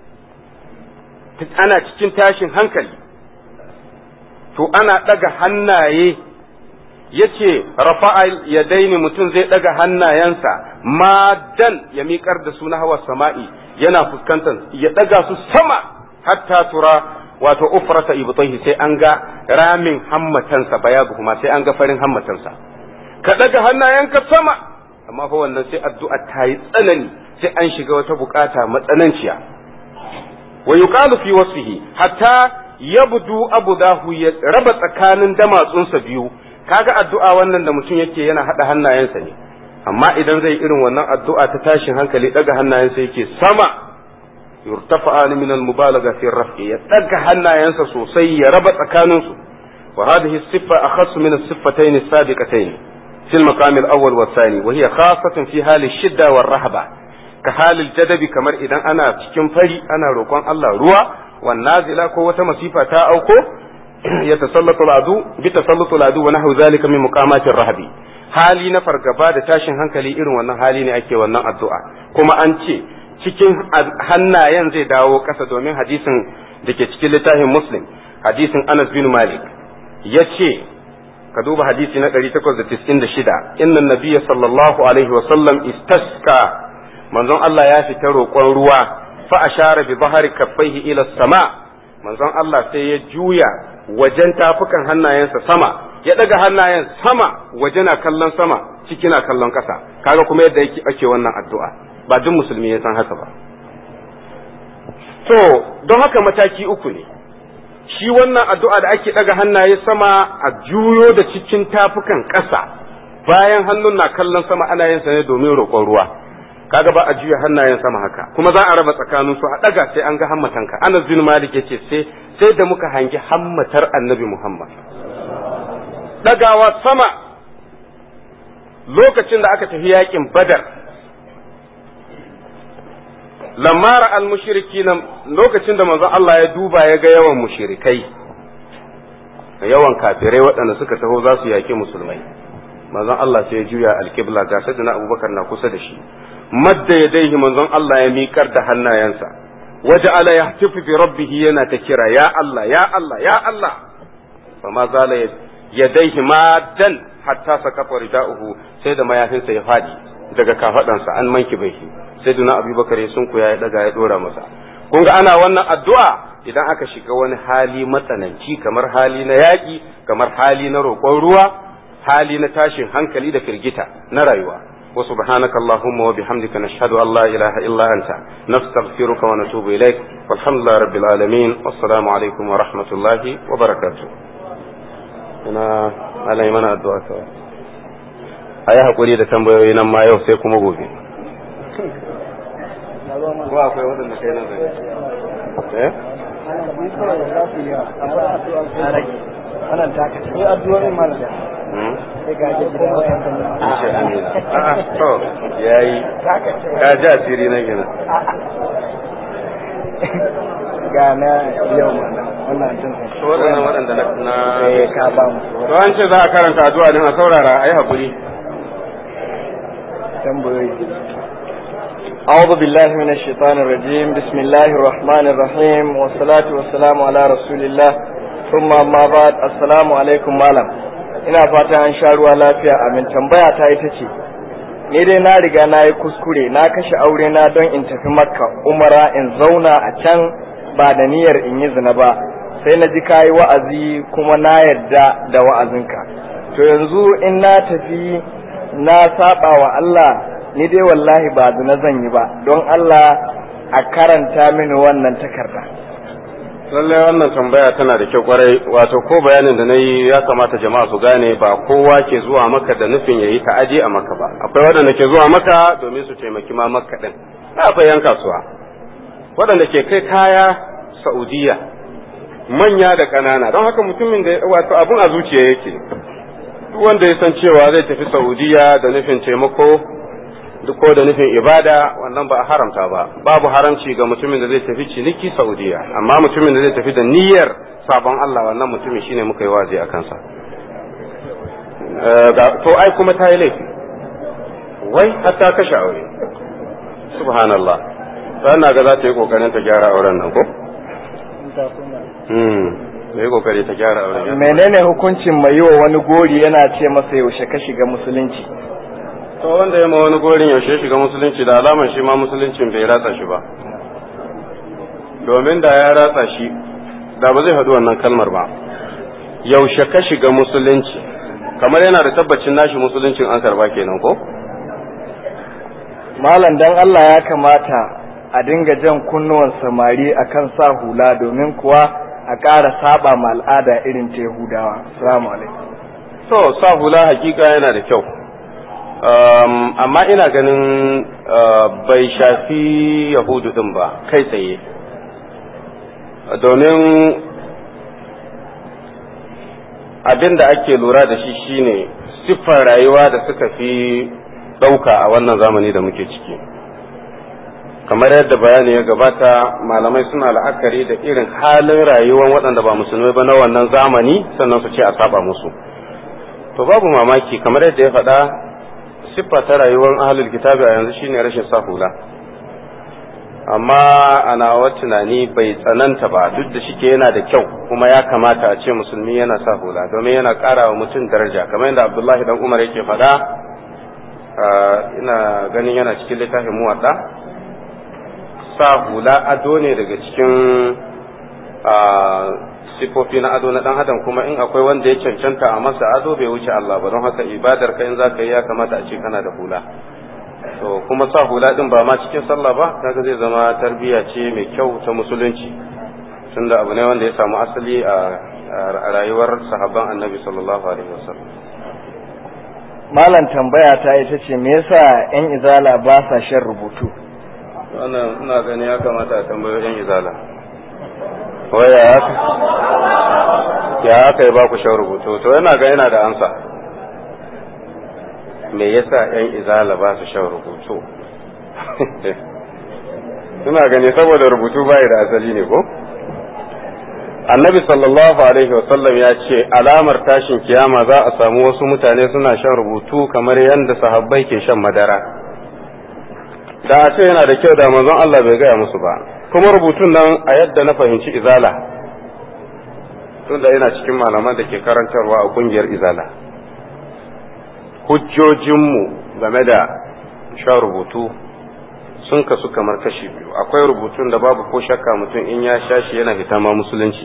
ana cikin tashin hankali to ana ɗaga hannaye ya ce rafa'a ya daini mutum zai ɗaga hannayensa madan ya miƙar da su na hawa sama'i yana fuskantar ya ɗaga su sama hatta tura wato ufrata ibtayhi sai an ga ramin hammatansa bayadu kuma sai an ga farin hammatansa ka daga hannayenka sama amma fa wannan sai addu'a ta yi tsanani sai an shiga wata bukata matsananciya wa yuqalu fi wasfihi hatta yabdu abudahu ya raba tsakanin damatsunsa biyu kaga addu'a wannan da mutum yake yana hada hannayensa ne amma idan zai irin wannan addu'a ta tashin hankali daga hannayensa yake sama yurtafa'ani min al-mubalagha fi raf'i ya daga hannayensa sosai ya raba tsakaninsu wa hadhihi as-siffa akhassu min as-siffatayn as-sabiqatayn في المقام الأول والثاني وهي خاصة في حال الشدة والرهبة كحال الجدب كمر إذا أنا cikin fari ana roƙon Allah ruwa والنازلة ko wata masifa ta auko يتسلط العدو بتسلط العدو ونحو ذلك من مقامات الرهب hali na fargaba da tashin hankali irin wannan hali ne ake wannan addu'a kuma an ce cikin hannayen zai dawo ƙasa domin hadisin da ke cikin littafin muslim hadisin anas bin malik ya ce ka duba hadisi na 896 inna nabiyya sallallahu alaihi wa sallam istaska manzon Allah ya fita roƙon ruwa fa ashara bi bahari kaffaihi ila sama manzon Allah sai ya juya wajen tafukan hannayensa sama ya daga hannayen sama waje na kallon sama ciki na kallon ƙasa kaga kuma yadda yake ake wannan addu'a ba duk musulmi ya san haka ba to don haka mataki uku ne shi wannan addu'a da ake ɗaga hannaye sama a juyo da cikin tafukan ƙasa bayan hannun na kallon sama ana yin sa ne domin roƙon ruwa kaga ba a juya hannayen sama haka kuma za a raba tsakanin su a ɗaga sai an ga hammatanka Anas bin Malik yace sai sai da muka hangi hammatar Annabi Muhammad ɗagawa sama lokacin da aka tafi yakin Badar lamara al-mushriki lokacin da manzon Allah ya duba ya ga yawan mushrikai yawan kafirai waɗanda suka taho za su yaƙi musulmai manzon Allah sai ya juya alƙibla ga sayyidina Abubakar na kusa da shi madda yadaihi manzon Allah ya miƙar da hannayensa waje ala yahtifu bi rabbih yana ta kira ya Allah ya Allah ya Allah fama zala yadaihi madan hatta sakata rida'uhu sai da mayafinsa ya fadi daga kafadansa an manki bai sai duna abubakar ya sunku ya daga ya dora masa kun ga ana wannan addu'a idan aka shiga wani hali matsananci kamar hali na yaƙi kamar hali na roƙon ruwa hali na tashin hankali da firgita na rayuwa wa subhanaka allahumma wa bihamdika nashhadu an la ilaha illa anta nastaghfiruka wa natubu ilaik walhamdulillahi rabbil alamin wassalamu alaikum wa rahmatullahi wa barakatuh ina alai mana addu'a kawai a yi haƙuri da tambayoyi nan ma yau sai kuma gobe ko akwai waɗanda kai nan zai eh wannan taka sai addu'o'in malaka sai ga ji da Insha Allah. A'a to yayi ka ji asiri na gina. ga na yau mana wannan tun To waɗannan waɗanda na na sai ka ba mu To an ce za a karanta addu'a din a saurara ayi hakuri. tambayoyi أعوذ بالله من الشيطان الرجيم بسم الله الرحمن الرحيم والصلاة والسلام على رسول الله ثم ما بعد السلام عليكم malam ina fata an sha ruwa lafiya amin tambaya ta ita ce ni dai na riga na yi kuskure na kashe aure na don in tafi makka umara in zauna a can ba da niyyar in yi zina ba sai na ji kayi wa'azi kuma na yarda da wa'azinka to yanzu in na tafi na saba wa Allah ni dai wallahi ba zina zan yi ba don Allah a karanta mini wannan takarda lallai wannan tambaya tana da kyau kwarai wato ko bayanin da na yi ya kamata jama'a su gane ba kowa ke zuwa maka da nufin ya yi ta'aji a maka ba akwai waɗanda ke zuwa maka domin su taimaki ma maka ɗin akwai yan kasuwa waɗanda ke kai kaya saudiya manya da ƙanana don haka mutumin da wato abun a zuciya yake duk wanda ya san cewa zai tafi saudiya da nufin taimako duk ko da nufin ibada wannan ba a haramta ba babu haramci ga mutumin da zai tafi ciniki saudiya amma mutumin da zai tafi da niyyar sabon Allah wannan mutumin shine muka yi wazi a kansa to ai kuma ta yi laifi wai har ta kashe aure subhanallah na ga za ta yi kokarin ta gyara auren nan ko hmm yi kokari ta gyara auren menene hukuncin mai yi wa wani gori yana ce masa yaushe ka shiga musulunci to wanda ya ma wani gorin yaushe shiga musulunci da alaman shi ma musuluncin bai ratsa shi ba domin da ya ratsa shi da ba zai faɗi wannan kalmar ba yaushe ka shiga musulunci kamar yana da tabbacin nashi musuluncin an karba kenan ko malam dan Allah ya kamata a dinga jan kunnuwan samari akan sa hula domin kuwa a ƙara saba ma al'ada irin ta Yahudawa assalamu alaikum to sa hula hakika yana da kyau Um, amma ina ganin uh, bai shafi yahudu din ba kai tsaye domin abin da ake lura da shi shine siffar rayuwa da suka fi ɗauka a wannan zamani da muke ciki kamar yadda bayani ya gabata malamai suna la'akari da irin halin rayuwar waɗanda ba musulmai ba na wannan zamani sannan su ce a saba musu to babu mamaki kamar yadda ya faɗa siffa ta rayuwar ahalul kitabi a yanzu shine rashin sa hula amma ana wa tunani bai tsananta ba duk da shike yana da kyau kuma ya kamata a ce musulmi yana sa hula domin yana ƙara wa mutum daraja kamar yadda abdullahi dan umar yake faɗa ina ganin yana cikin littafin muwadda sa hula ado ne daga cikin sifofi na ado na dan adam kuma in akwai wanda ya cancanta a masa ado bai wuce Allah ba don haka ibadar ka in zaka yi ya kamata a ce kana da hula to kuma sa hula din ba ma cikin sallah ba kaga zai zama tarbiyya ce mai kyau ta musulunci tunda abu ne wanda ya samu asali a rayuwar sahabban annabi sallallahu alaihi wasallam malam tambaya ta ita ce me yasa yan izala ba sa shan rubutu wannan ina gani ya kamata a tambayo yan izala waya haka ya haka ya ba ku shan rubutu to yana ga yana da ansa me yasa yan izala ba su shan rubutu suna gani saboda rubutu bai da asali ne ko annabi sallallahu alaihi wasallam ya ce alamar tashin kiyama za a samu wasu mutane suna shan rubutu kamar yadda sahabbai ke shan madara da a ce yana da kyau da manzon Allah bai gaya musu ba kuma rubutun nan a yadda na fahimci izala tunda yana cikin malaman da ke karantarwa a kungiyar izala hujjojinmu game da shan rubutu sun kasu kamar kashi biyu akwai rubutun da babu ko shakka mutum in ya sha shi yana fita ma musulunci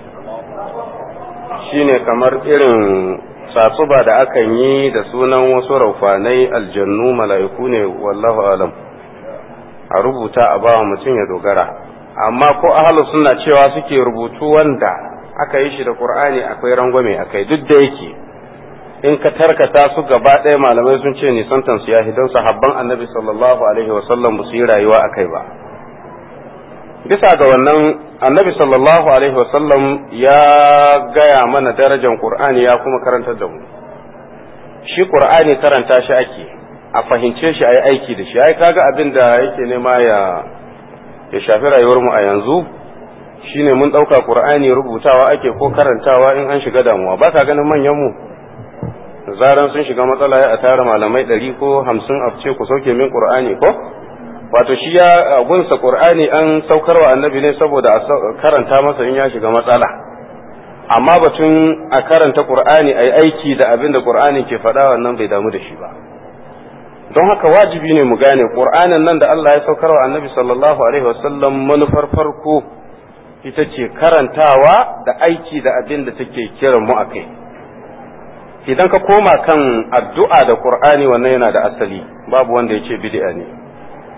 shine kamar irin tsatsuba da akan yi da sunan wasu raufanai aljannu mala'iku ne wallahu alam a rubuta a bawa mutum ya dogara amma ko ahalu suna cewa suke rubutu wanda aka yi shi da qur'ani akwai rangwame akai duk da yake in ka tarkata su gaba ɗaya malamai sun ce nisantan su yahi don sahabban annabi sallallahu alaihi wasallam ba su yi rayuwa akai ba bisa ga wannan annabi sallallahu alaihi wasallam ya gaya mana darajar qur'ani ya kuma karantar da mu shi qur'ani karanta shi ake a fahimce shi a yi aiki da shi ai kaga abin da yake nema ya ya shafi rayuwar mu a yanzu shine mun ɗauka qur'ani rubutawa ake ko karantawa in an shiga damuwa ba ka ganin manyan mu zaran sun shiga matsala ya a tara malamai ɗari ko hamsin a ce ku sauke min qur'ani ko wato shi ya gunsa qur'ani an saukarwa annabi ne saboda a karanta masa in ya shiga matsala amma batun a karanta qur'ani ai aiki da abin da qur'ani ke faɗa wannan bai damu da shi ba don haka wajibi ne mu gane qur'anin nan da Allah ya saukarwa annabi sallallahu alaihi wasallam manufar farko ita ce karantawa da aiki da abin da take kiran mu akai idan ka koma kan addu'a da qur'ani wannan yana da asali babu wanda ya ce bid'a ne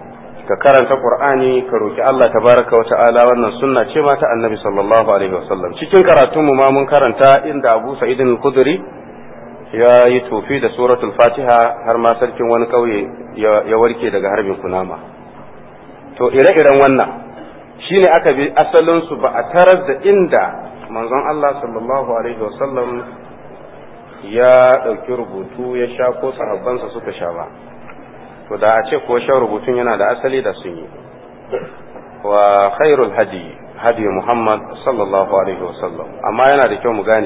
ka karanta qur'ani ka roki Allah tabaraka wa ta'ala wannan sunna ce ma ta annabi sallallahu alaihi wasallam cikin karatun mu ma mun karanta inda Abu Sa'id al-Khudri ya yi tofi da suratul Fatiha har ma sarkin wani kauye ya warke daga harbin kunama to ire-iren wannan shine aka bi asalin su ba a tarar da inda manzon Allah sallallahu alaihi wasallam ya ɗauki rubutu ya sha ko sahabbansa suka sha ba to da a ce ko shan rubutun yana da asali da sun yi wa khairul hadi hadi Muhammad sallallahu alaihi wasallam amma yana da kyau mu gane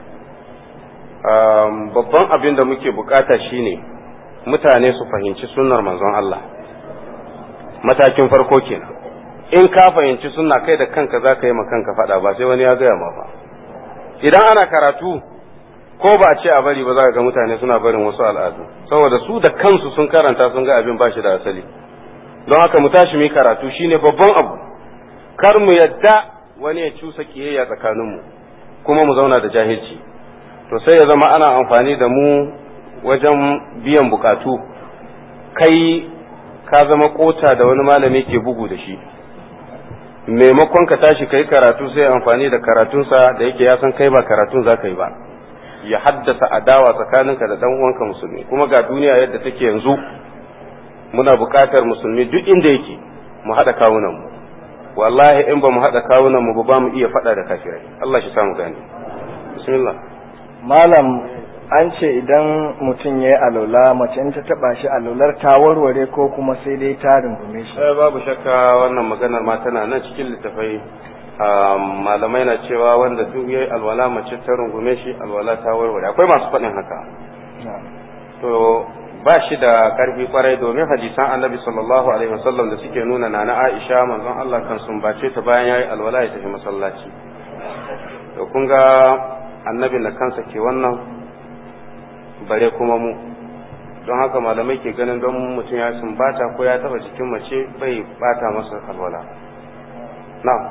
babban abin da muke bukata shine mutane su fahimci sunnar manzon Allah matakin farko kenan in ka fahimci sunna kai da kanka za ka yi ma kanka faɗa ba sai wani ya gaya ma ba idan ana karatu ko ba a ce a bari ba za ka ga mutane suna barin wasu al'adu saboda su da kansu sun karanta sun ga abin ba shi da asali don haka mu tashi mu karatu shine babban abu kar mu yadda wani ya cusa kiyayya tsakaninmu kuma mu zauna da jahilci to sai ya zama ana amfani da mu wajen biyan bukatu kai ka zama kota da wani malami ke bugu da shi maimakon ka tashi kai karatu sai amfani da karatunsa da yake ya san kai ba karatun za ka yi ba ya haddasa adawa tsakaninka da dan uwanka musulmi kuma ga duniya yadda take yanzu muna buƙatar musulmi duk inda yake mu haɗa kawunan mu wallahi in ba mu haɗa kawunan mu ba mu iya faɗa da kafirai Allah shi samu gani bismillah malam an ce idan mutum ya yi alola mace in ta taba shi alolar ta warware ko kuma sai dai ta rungume shi eh babu shakka wannan maganar ma tana nan cikin littafai malamai na cewa wanda duk yayi alwala mace ta rungume shi alwala ta warware akwai masu faɗin haka to ba shi da karfi kwarai domin hadisan annabi sallallahu alaihi wasallam da suke nuna na Aisha manzon Allah kan sumbace ta bayan yayi alwala ya tafi masallaci to kun ga annabi na kansa ke wannan bare kuma mu don haka malamai ke ganin don mutum ya sumbata ko ya taba jikin mace bai bata masa alwala na'am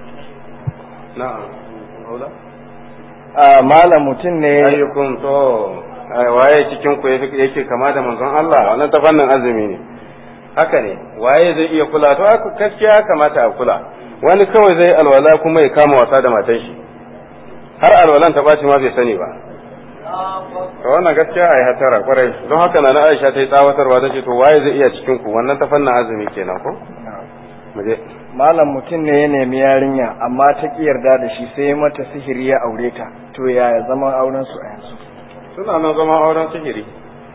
na'am a malam mutum ne ayyukun to waye cikin ku yake kama da manzon Allah wannan ta fannin azumi ne haka ne waye zai iya kula to gaskiya kamata a kula wani kawai zai alwala kuma ya kama wasa da matan shi har alwalan ta baci ma bai sani ba to wannan gaskiya ai hatara kwarai don haka na Aisha ta yi tsawatarwa ta ce to waye zai iya cikin ku wannan ta fannin azumi kenan ko muje malam mutum ne ya nemi yarinya amma ta ki yarda da shi sai mata sihiri ya aure ta to yaya zaman auren su a yanzu suna nan zaman auren sihiri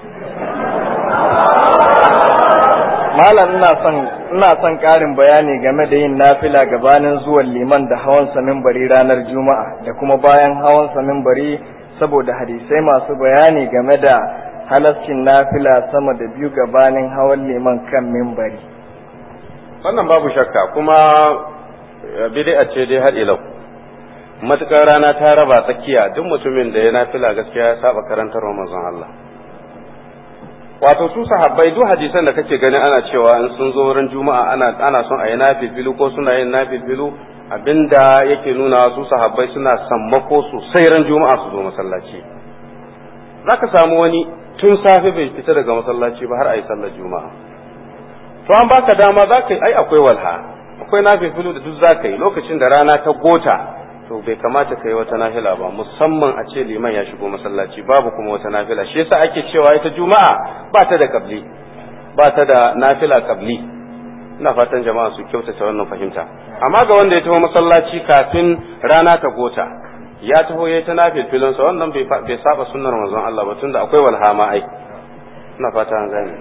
malam ina son ina son karin bayani game da yin nafila gabanin zuwan liman da hawan sa minbari ranar juma'a da kuma bayan hawan sa minbari saboda hadisai masu bayani game da halascin nafila sama da biyu gabanin hawan liman kan minbari wannan babu shakka kuma bid'a ce dai har ilau matukar rana ta raba tsakiya duk mutumin da ya nafila gaskiya ya saba karantar manzon Allah wato su sahabbai duk hadisan da kake gani ana cewa in sun zo wurin juma'a ana ana son a yi nafilu ko suna yin nafilu abinda yake nuna su sahabbai suna sammako sosai ran juma'a su zo masallaci zaka samu wani tun safe bai fita daga masallaci ba har a yi sallar juma'a to an baka dama zaka yi ai akwai walha akwai nafilu da duk zaka yi lokacin da rana ta gota to bai kamata ka yi wata nafila ba musamman a ce liman ya shigo masallaci babu kuma wata nafila shi yasa ake cewa ita juma'a ba ta da kabli ba ta da nafila kabli ina fatan jama'a su kyautata wannan fahimta amma ga wanda ya taho masallaci kafin rana ta gota ya taho ya ta nafil filinsa wannan bai saba sunnar manzon Allah ba tunda akwai walhama ai ina fata an gane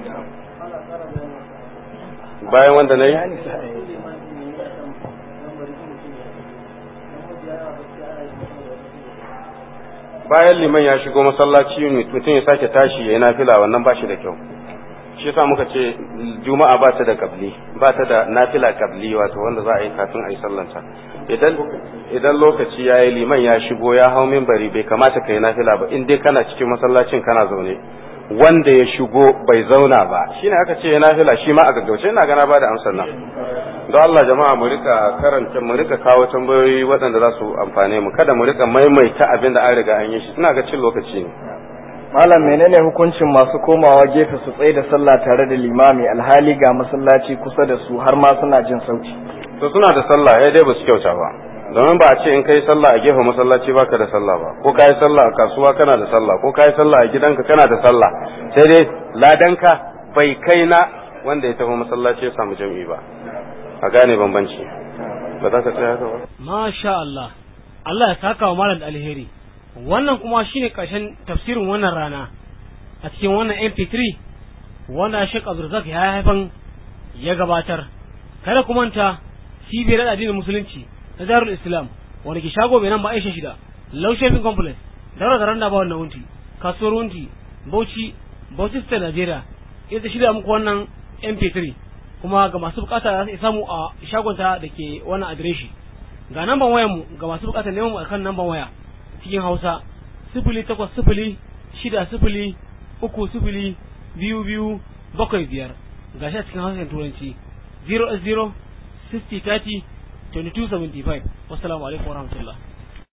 bayan wanda na yi bayan liman ya shigo masallaci mutum ya sake tashi ya yi nafila wannan ba shi da kyau shi yasa muka ce juma'a ba ta da kabli ba ta da nafila kabli wato wanda za a yi kafin a yi sallanta idan idan lokaci ya yi liman ya shigo ya hau minbari bai kamata ka yi nafila ba in dai kana cikin masallacin kana zaune wanda ya shigo bai zauna ba shine aka ce ya nafila shi ma a gaggauce ina gana ba da amsar nan don Allah jama'a mu rika karanta mu rika kawo tambayoyi waɗanda za su amfane mu kada mu rika maimaita abin da an riga an yi shi ina ga cin lokaci ne malam menene hukuncin masu komawa gefe su tsaye da sallah tare da limami alhali ga masallaci kusa da su har ma suna jin sauti to suna da sallah ya dai ba su kyauta ba domin ba a ce in kai sallah a gefen masallaci baka da sallah ba ko kai sallah a kasuwa kana da sallah ko kai sallah a gidanka kana da sallah sai dai ladanka bai kai na wanda ya tafi masallaci ya samu jam'i ba a gane bambanci ba za ka tsaya haka ba masha Allah Allah ya saka wa malam da alheri wannan kuma shine karshen tafsirin wannan rana a cikin wannan MP3 wanda Sheikh Abdulrazak ya haifan ya gabatar kada ku manta cibiyar addinin musulunci na Darul Islam wanda ke shago mai nan ba Aisha shida Low Shopping Complex daura da randa ba wannan wunti kasuwar wunti Bauchi Bauchi State Nigeria ita shirya muku wannan MP3 kuma ga masu bukata za su samu a shagonta da ke wannan adireshi ga namban wayar mu ga masu bukatar neman mu akan namban waya cikin Hausa sifili takwas sifili shida sifili uku sifili biyu biyu bakwai biyar ga shi a cikin Hausa Turanci 0 0 60 30 2275 wassalamu alaikum warahmatullahi